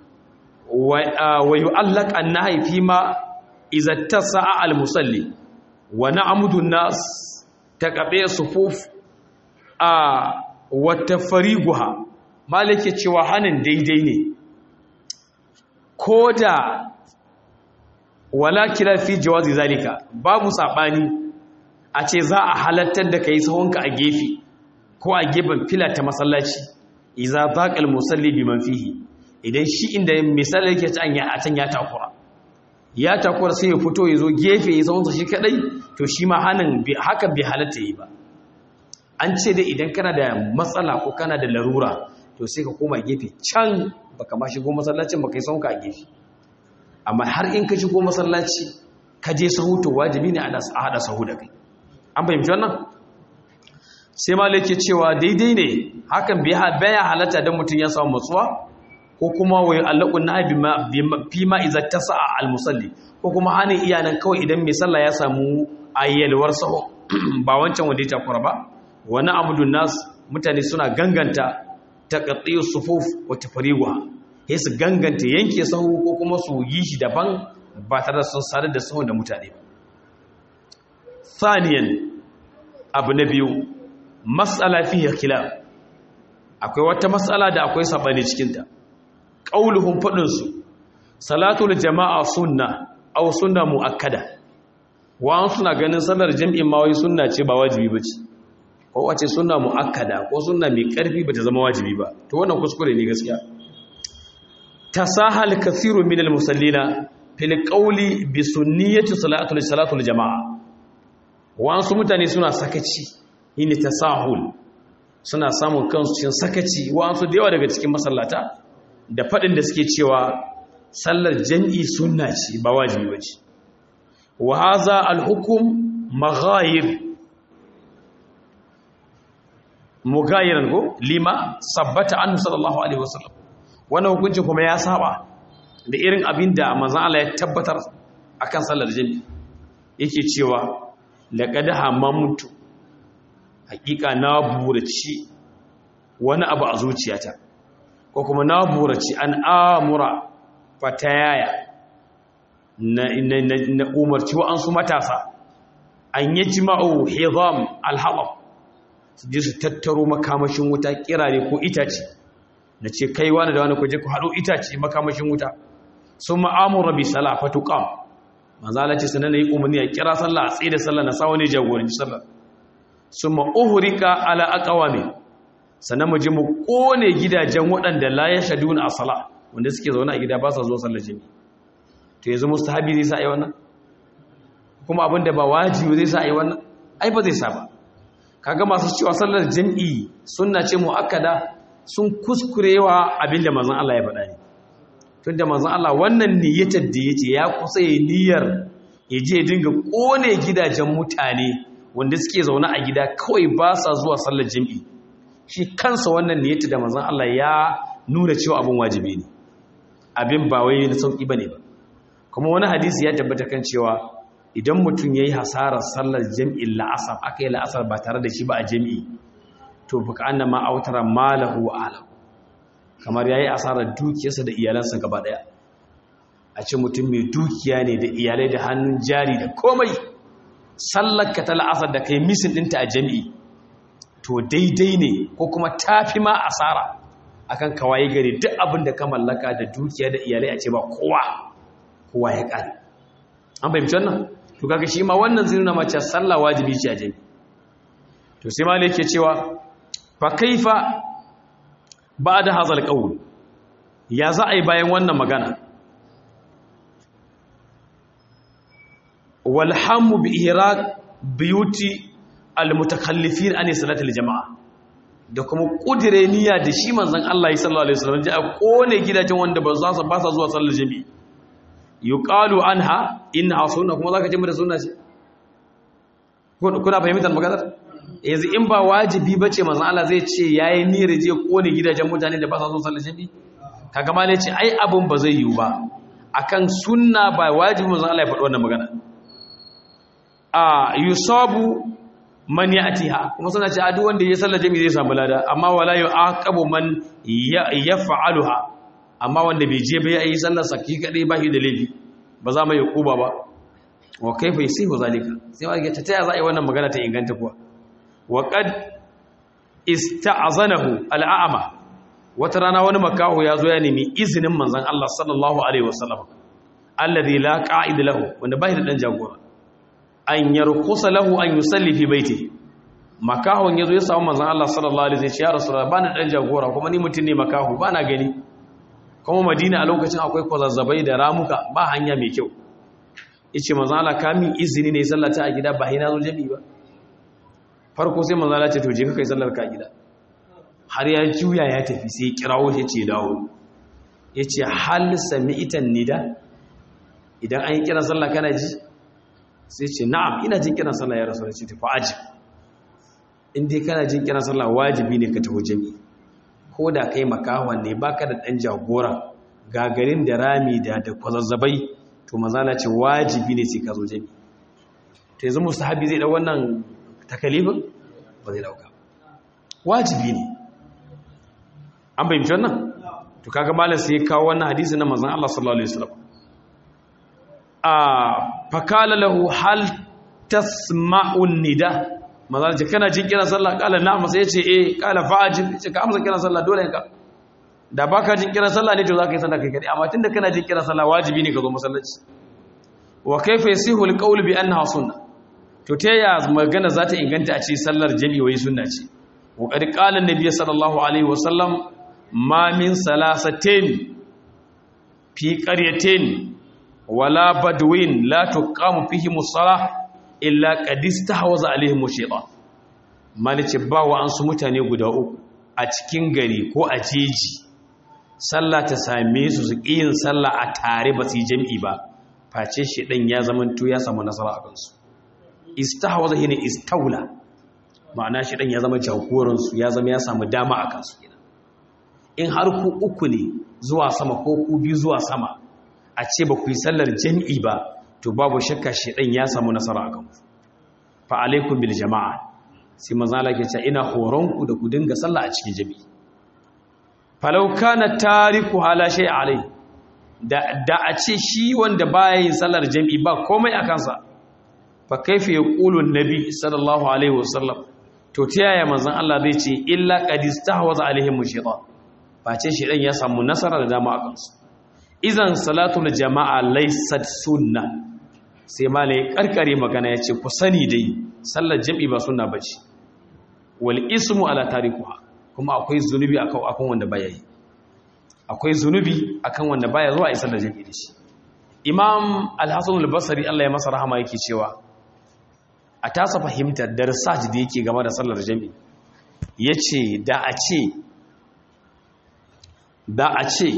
wa yu'allaq an-nahy fi ma idza tasa'a al-musalli wa na'mudu an-nas taqabe sufuf a wata fariguha malake cewa hannun daidai ne ko da wala kira fi jawazi zalika babu saɓani a ce za a halattar da ka yi sahunka a gefe ko a gefen fila ta masallaci iza baqal musalli biman fihi idan shi inda misali yake can ya a can ya takura ya takura sai ya fito ya zo gefe ya zaunsa shi kadai to shi ma hanin haka bai halatta yi ba an ce dai idan kana da matsala ko kana da larura to sai ka koma gefe can baka ma shigo masallacin baka yi sauka a gefe amma har in ka shigo masallaci ka je sahu to wajibi ne a hada sahu da kai an fahimci wannan sai malik ke cewa daidai ne hakan baya halatta don mutum ya samu matsuwa ko kuma wai allakun na fi ma iza ta sa'a almusalli ko kuma hannun iyanan kawai idan mai sallah ya samu ayyalwar saho ba wancan wanda ya takura ba wani amudun nas mutane suna ganganta ta katsiyo sufuf wata fariwa ya su ganganta yanke sahu ko kuma su yi shi daban ba tare da sun sadar da sahun da mutane ba saniyan abu na biyu matsala fiye khilaf akwai wata matsala da akwai sabani cikinta ƙauluhun faɗinsu salatul jama'a sunna au sunna mu'akkada wa'an suna ganin sallar jam'in mawai sunna ce ba wajibi ba ce ko wace sunna mu'akkada ko sunna mai ƙarfi ba ta zama wajibi ba to wannan kuskure ne gaskiya tasahal kathiru min al-musallina fil qawli bi sunniyati salatul salatul jama'a wa'an su mutane suna sakaci yini tasahul suna samun kansu cikin sakaci wa'an su da yawa daga cikin masallata da faɗin da suke cewa sallar jam'i sunna ce ba wajibi ba ce wa haza alhukum maghayir mughayiran ko lima sabbata anhu sallallahu alaihi wasallam wannan hukuncin kuma ya saba da irin abin da manzon Allah ya tabbatar akan sallar jam'i yake cewa laqad hamamtu hakika na buraci wani abu a zuciyata ko kuma na buraci an amura fatayaya na, na, na, na umarci wa'ansu matasa an yi jima'u hizam alhaɓar su je su tattaro makamashin wuta kirare ko itace na ce kai wani da wani kuje ku haɗo itace makamashin wuta sun ma'amura bi sala fatuƙam manzala ce sanar na yi umarni a kira sallah a tsaye da sallah na sawa ne jagoranci sallah sun ma'uhurika ala aƙawami sannan mu je mu kone gidajen waɗanda la ya shaduna a sala wanda suke zaune a gida ba sa zuwa sallar jami to yanzu mustahabi zai sa yi wannan kuma abin da ba wajibi zai sa yi wannan ai ba zai sa ba kaga masu cewa sallar jami'i sunna ce muakkada sun kuskurewa abin da manzon Allah ya faɗa ne tunda manzon Allah wannan niyyatar da yace ya kusa yi niyyar ya je dinga kone gidajen mutane wanda suke zaune a gida kawai ba sa zuwa sallar jami'i shi kansa wannan niyyata da manzon Allah ya nuna cewa abin wajibi ne abin ba wai na sauki bane ba kuma wani hadisi ya tabbata kan cewa idan mutum yayi hasarar sallar jami'in la'asar aka yi la'asar ba tare da shi ba a jami'i to fuka annama autara malahu wa alahu kamar yayi asarar dukiyarsa da iyalansa gaba daya a ce mutum mai dukiya ne da iyalai da hannun jari da komai sallar ka ta la'asar da kai misin ɗinta a jami'i to daidai ne ko kuma tafi ma asara akan kawai gari duk abin da ka mallaka da dukiya da iyalai a ce ba kowa kowa ya kare an fahimci wannan to kaga shi ma wannan zai nuna mace sallah wajibi ce a jami to sai malai yake cewa fa kaifa ba'da hazal qawl ya za a yi bayan wannan magana wal hamu bi ihraq biyuti almutakallifin an salatul jama'a da kuma kudire niyya da shi manzon Allah sallallahu alaihi wasallam ji a kone gidajen wanda ba za su ba sa zuwa sallar jami'i yuqalu anha inna sunna kuma zaka ce mu da sunna ce kuna fahimtar maganar yanzu in ba wajibi bace manzon Allah zai ce yayi niyyar je kone gidajen mutane da ba sa zuwa sallar jami'i kaga ma ne ce ai abun ba zai yiwu ba akan sunna ba wajibi manzon Allah ya faɗi wannan magana a yusabu man ya'tiha kuma suna ce duk wanda ya sallar jami'i zai samu lada amma wala yu'aqabu man yaf'aluha amma wanda bai je ba yayi sallar saki kadai ba shi da laifi ba za mu yi kuba ba wa kaifa yasihu zalika sai ma ga ta za a yi wannan magana ta inganta kuwa wa qad ista'zanahu al'ama wata rana wani makaho ya zo ya nemi izinin manzon Allah sallallahu alaihi wasallam alladhi la qa'id lahu wanda bai da dan jagora an yarkusa lahu an yusalli fi baiti makahon yazo ya samu manzon Allah sallallahu alaihi wasallam ya rasulullah bani dan jagora kuma ni mutum ne makaho bana gani kuma Madina a lokacin akwai kwazazzabai da ramuka ba hanya mai kyau yace manzon Allah ka min izini ne sallata a gida ba hina zo jami'i ba farko sai manzon Allah ce to je ka kai sallar ka a gida har ya juya ya tafi sai ya kirawo shi ce dawo yace hal sami'tan nida idan an yi kiran sallah kana ji sai ce na'am ina jin kiran sallah ya rasu da ce tafi aji in dai kana jin kiran sallah wajibi ne ka tafi jami'i ko da kai makawan ne baka da dan jagora gagarin da rami da da kwazazzabai to mazala ce wajibi ne sai ka zo jami'i to yanzu musahabi zai dau wannan takalifin ba zai dauka wajibi ne an bayyana wannan to kaga malam sai ya kawo wannan hadisi na manzon Allah sallallahu alaihi wasallam a fakala lahu hal tasma'un nida manzon ce kana jin kiran sallah kala na'am sai yace eh kala fa'ajib ce ka amsa kiran sallah dole ka da baka jin kiran sallah ne to zaka yi sallah kai kadai amma tunda kana jin kiran sallah wajibi ne ka zo masallaci wa kayfa yasihu alqawl bi annaha sunna to ta ya magana za ta inganta a ce sallar jami'i wai sunna ce wa qad qala an-nabiy sallallahu alaihi wasallam ma min salasatin fi qaryatin wala badwin la tuqamu fihi musalla illa qad istahwaza alaihim shaytan malice ba wa an su mutane guda uku a cikin gari ko a jeji sallah ta same su su yin sallah a tare ba su yi jami'i ba face shedan ya zamanto ya samu nasara a kansu istahwaza hina istawla ma'ana shedan ya zama jagoransu ya zama ya samu dama a kansu in har ku uku ne zuwa sama ko ku biyu zuwa sama a ce ba ku yi sallar jami'i ba to babu shakka shedan ya samu nasara a kanku fa alaikum bil jama'a sai manzo Allah ke cewa ina horon ku da ku dinga sallah a cikin jami'i falau kana tariku hala shay alai da da a ce shi wanda baya yin sallar jami'i ba komai a kansa fa kaifa yaqulu an-nabi sallallahu alaihi wasallam to ta yaya manzon Allah zai ce illa qad istahwaza alaihim shaytan face shedan ya samu nasara da dama a kansu idan salatul jama'a laysat sunna sai malai karkare magana yace ku sani dai sallar jami'i ba sunna bace wal ismu ala tarikuha kuma akwai zunubi akan akan wanda baya yi akwai zunubi akan wanda baya zuwa isar da jami'i da shi imam al-hasan al-basri Allah ya masa rahama yake cewa a tasa fahimtar da research da yake game da sallar jami'i yace da a ce da a ce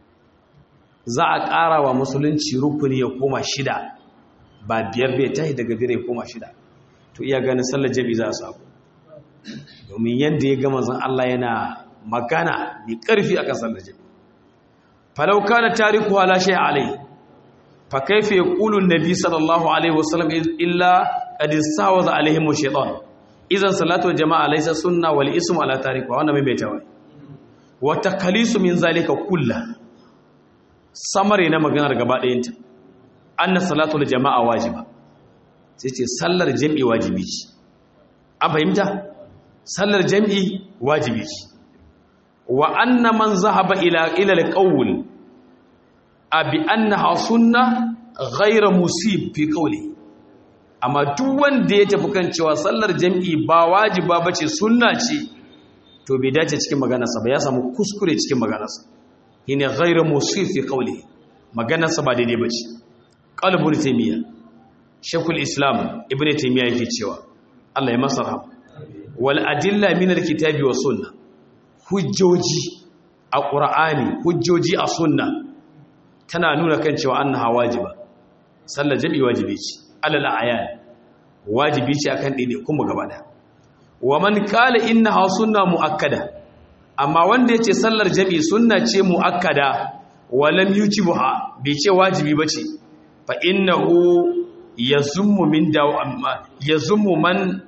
za a ƙara wa musulunci rukuni ya koma shida ba biyar bai tahi daga biyar ya koma shida to iya ganin sallar jami'i za a samu domin yadda ya gama zan Allah yana magana mai ƙarfi a ƙasar da jami falauka na tariku halashe alai fa kaife ya ƙulun nabi sallallahu alaihi wasallam illa ƙadisa wa za alaihim wa shaitan izan salatu jama'a laisa sunna wal ismu ala tariku wanda mai baitawa wata kalisu min zalika kulla samare na maganar gaba ɗayanta anna salatu jama'a wajiba sai ce sallar jami'i wajibi ce an fahimta sallar jam'i wajibi ce wa anna man zahaba ila ila alqawl abi annaha sunna ghayra musib fi qawli amma duk wanda ya tafi kan cewa sallar jam'i ba wajiba bace sunna ce to bai dace cikin maganarsa ba ya samu kuskure cikin maganarsa shine ghayra musib fi qawli maganarsa ba daidai bace qalbul taymiya shaykhul islam ibnu taymiya yake cewa Allah ya masa rahama wal adilla min alkitabi was sunna hujjoji a qur'ani hujjoji a sunna tana nuna kan cewa annaha wajiba sallar jami'i wajibi ce alal ayan wajibi ce akan dide kuma gaba da wa man qala innaha sunna muakkada amma wanda yace sallar jami'i sunna ce muakkada wa lam yujibuha bai ce wajibi bace fa innahu yazummu min dawa yazummu man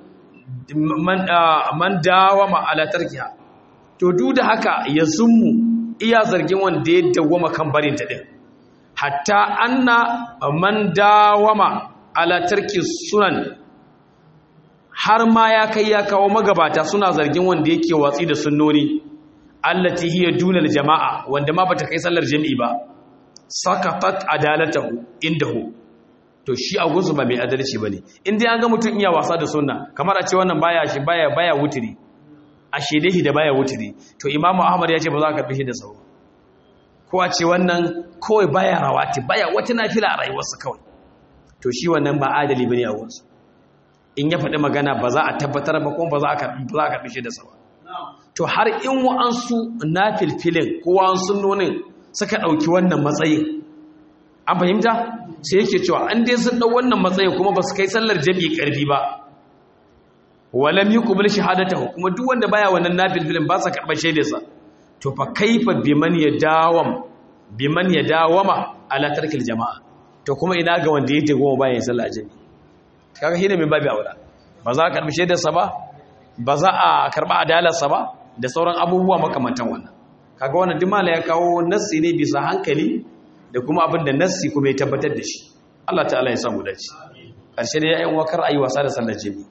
man dawama ala tarkiha to duk da haka ya zummu iya zargin wanda ya dawama kan barin ta din hatta anna man dawama ala tarki sunan har ma ya kai ya kawo magabata suna zargin wanda yake watsi da sunnoni allati hiya dunal jama'a wanda ma bata kai sallar jami'i ba sakatat adalatahu indahu to shi a gunsu ba mai adalci ba ne in dai an ga mutum iya wasa da sunna kamar a ce wannan baya shi baya baya wuturi a shedehi da baya wuturi to imamu ahmad ya ce ba za ka karbi shi da sauro ko a ce wannan kawai baya rawati baya wata nafila a rayuwarsa kawai to shi wannan ba adali bane a gunsu in ya faɗi magana ba za a tabbatar ba kuma ba za a karbi shi da sauro to har in wa'ansu na filfilin ko wa'ansu nonin suka ɗauki wannan matsayin an fahimta sai yake cewa an dai sun ɗau wannan matsayin kuma ba su kai sallar jami'i ƙarfi ba walam yi kubul shahadata kuma duk wanda baya wannan na filfilin ba sa karɓar shaidarsa to fa kaifa biman ya dawam biman ya dawama ala tarkil jama'a to kuma ina ga wanda yake goma bayan sallar jami'i kaga shine mai babu aura ba za a karɓi shaidarsa ba ba za a karɓa adalarsa ba da sauran abubuwa makamantan wannan kaga wannan dimala ya kawo nassi ne bisa hankali da kuma abin da nassi kuma ya tabbatar da shi Allah ta'ala ya samu dace ƙarshe da yayin wakar ayi wasa da sallar jami'i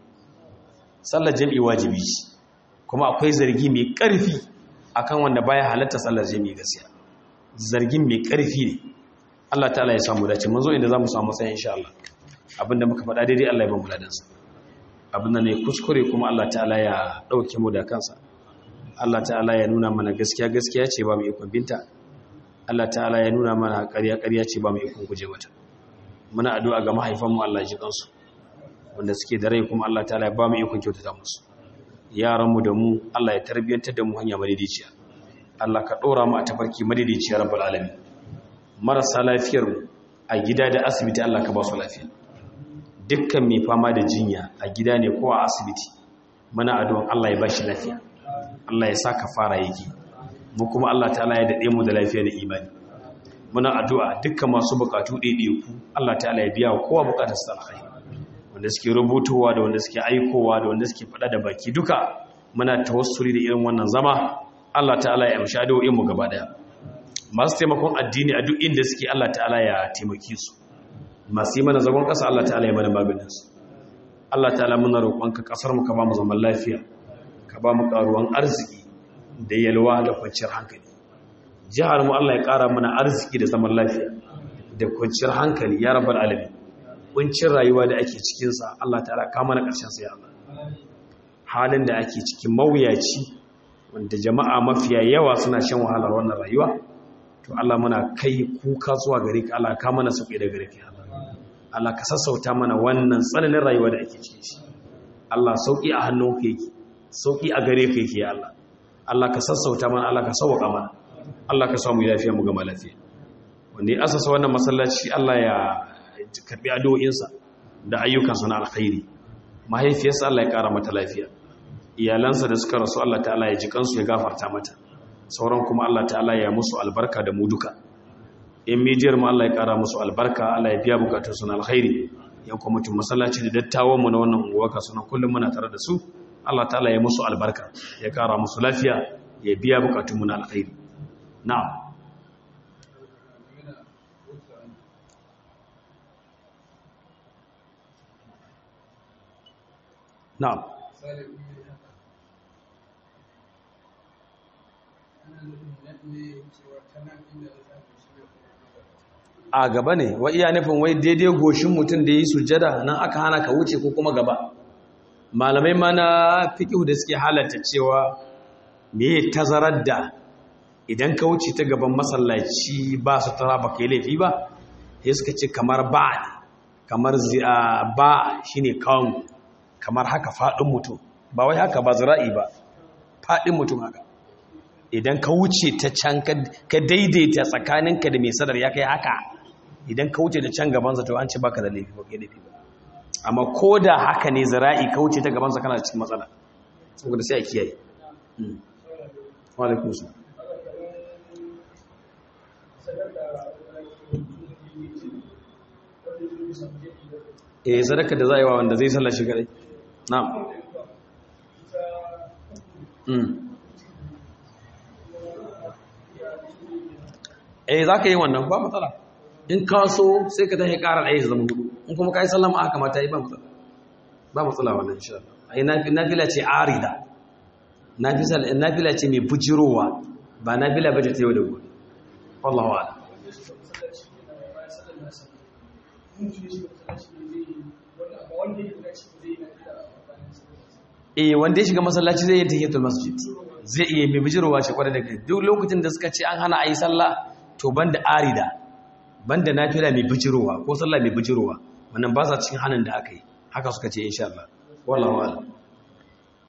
sallar jami'i wajibi ce kuma akwai zargi mai ƙarfi akan wanda baya halatta sallar jami'i gaskiya zargin mai ƙarfi ne Allah ta'ala ya samu dace mun zo inda zamu samu sai insha Allah abinda muka faɗa daidai Allah ya ba mu ladansa abinda ne kuskure kuma Allah ta'ala ya ɗauke mu da kansa Allah ta'ala ya nuna mana gaskiya gaskiya ce ba mu ikon binta Allah ta'ala ya nuna mana ƙarya ƙarya ce ba mu ikon guje mata muna addu'a ga mahaifanmu Allah ji kansu wanda suke da rai kuma Allah ta'ala ya ba mu ikon kyautata musu yaranmu da mu Allah ya tarbiyyantar da mu hanya madidiciya Allah ka ɗora mu a tafarki madidiciya rabbul alamin marasa lafiyar mu a gida da asibiti Allah ka ba su lafiya dukkan mai fama da jinya a gida ne ko a asibiti muna addu'an Allah ya ba shi lafiya Allah ya sa ka fara yake mu kuma Allah ta'ala ya dade mu da lafiya da imani muna addu'a dukkan masu bukatu ku Allah ta'ala ya biya kowa bukatar sa alkhairi wanda suke rubutowa da wanda suke aikowa da wanda suke fada da baki duka muna tawassuli da irin wannan zama Allah ta'ala ya amshi addu'o'in mu gaba daya masu taimakon addini a duk inda suke Allah ta'ala ya taimake su masu yi mana zagon kasa Allah ta'ala ya mana maganin su Allah ta'ala muna roƙonka kasar mu ka ba mu zaman lafiya ka ba mu karuwan arziki da yalwa da kwanciyar hankali jihar mu Allah ya ƙara mana arziki da zaman lafiya da kwanciyar hankali ya rabbal alamin kuncin rayuwa da ake cikin sa Allah ta'ala ka mana ƙarshen sa ya Allah halin da ake cikin mawuyaci wanda jama'a mafiya yawa suna shan wahalar wannan rayuwa to Allah muna kai kuka zuwa gare ka Allah ka mana sauki da gare ka Allah Allah ka sassauta mana wannan tsananin rayuwa da ake cikin shi Allah sauki a hannunka yake sauki a gare ka yake ya Allah Allah ka sassauta mana Allah ka sauwaka mana Allah ka samu lafiya mu gama lafiya wanda ya asasa wannan masallaci Allah ya karbi addu'o'insa da ayyukansa na alkhairi mahaifiyarsa Allah ya kara mata lafiya iyalansa da suka rasu Allah ta'ala ya ji kansu ya gafarta mata sauran kuma Allah ta'ala ya musu albarka da mu duka in midiyar mu Allah ya kara musu albarka Allah ya biya bukatunsu na alkhairi yan kuma mutum masallaci da dattawan mu na wannan unguwa ka suna kullum muna tare da su Allah ta'ala ya musu albarka ya kara musu lafiya ya biya bukatunmu na alkhairi na'am na'am a gaba ne wa iya nufin wai daidai goshin mutum da yi sujada nan aka hana ka wuce ko kuma gaba malamai mana fiƙihu da suke halatta cewa me tazarar da idan ka wuce ta gaban masallaci ba su tara ba kai laifi ba sai suka ce kamar ba ne kamar ba shine kawon kamar haka faɗin mutum ba wai haka ba zira'i ba faɗin mutum haka idan ka wuce ta can ka daidaita tsakaninka da mai sadar ya kai haka idan ka wuce da can gabansa to an ce baka da laifi ba kai laifi ba amma ko da haka ne zara'i ka wuce ta gabansa kana cikin matsala saboda sai a kiyaye walaikun su eh sadaka da za a yi wa wanda zai sallar shi kadai na'am eh za ka yi wannan ba matsala in ka so sai ka tashi ƙara ɗaya zama hudu in kuma ka yi sallama aka mata yi ba matsala ba matsala wannan insha Allah ai nafila ce arida nafila ce mai bujirowa ba nafila ba ta yau da gobe wallahu a'lam eh wanda ya shiga masallaci zai yi tahiyatul masjid zai iya mai bijirwa shi kwarai da kai duk lokacin da suka ce an hana a yi sallah to banda arida banda nafila mai bijirwa ko sallah mai bijirwa wannan ba sa cikin hanin da aka yi haka suka ce insha Allah wallahu a'lam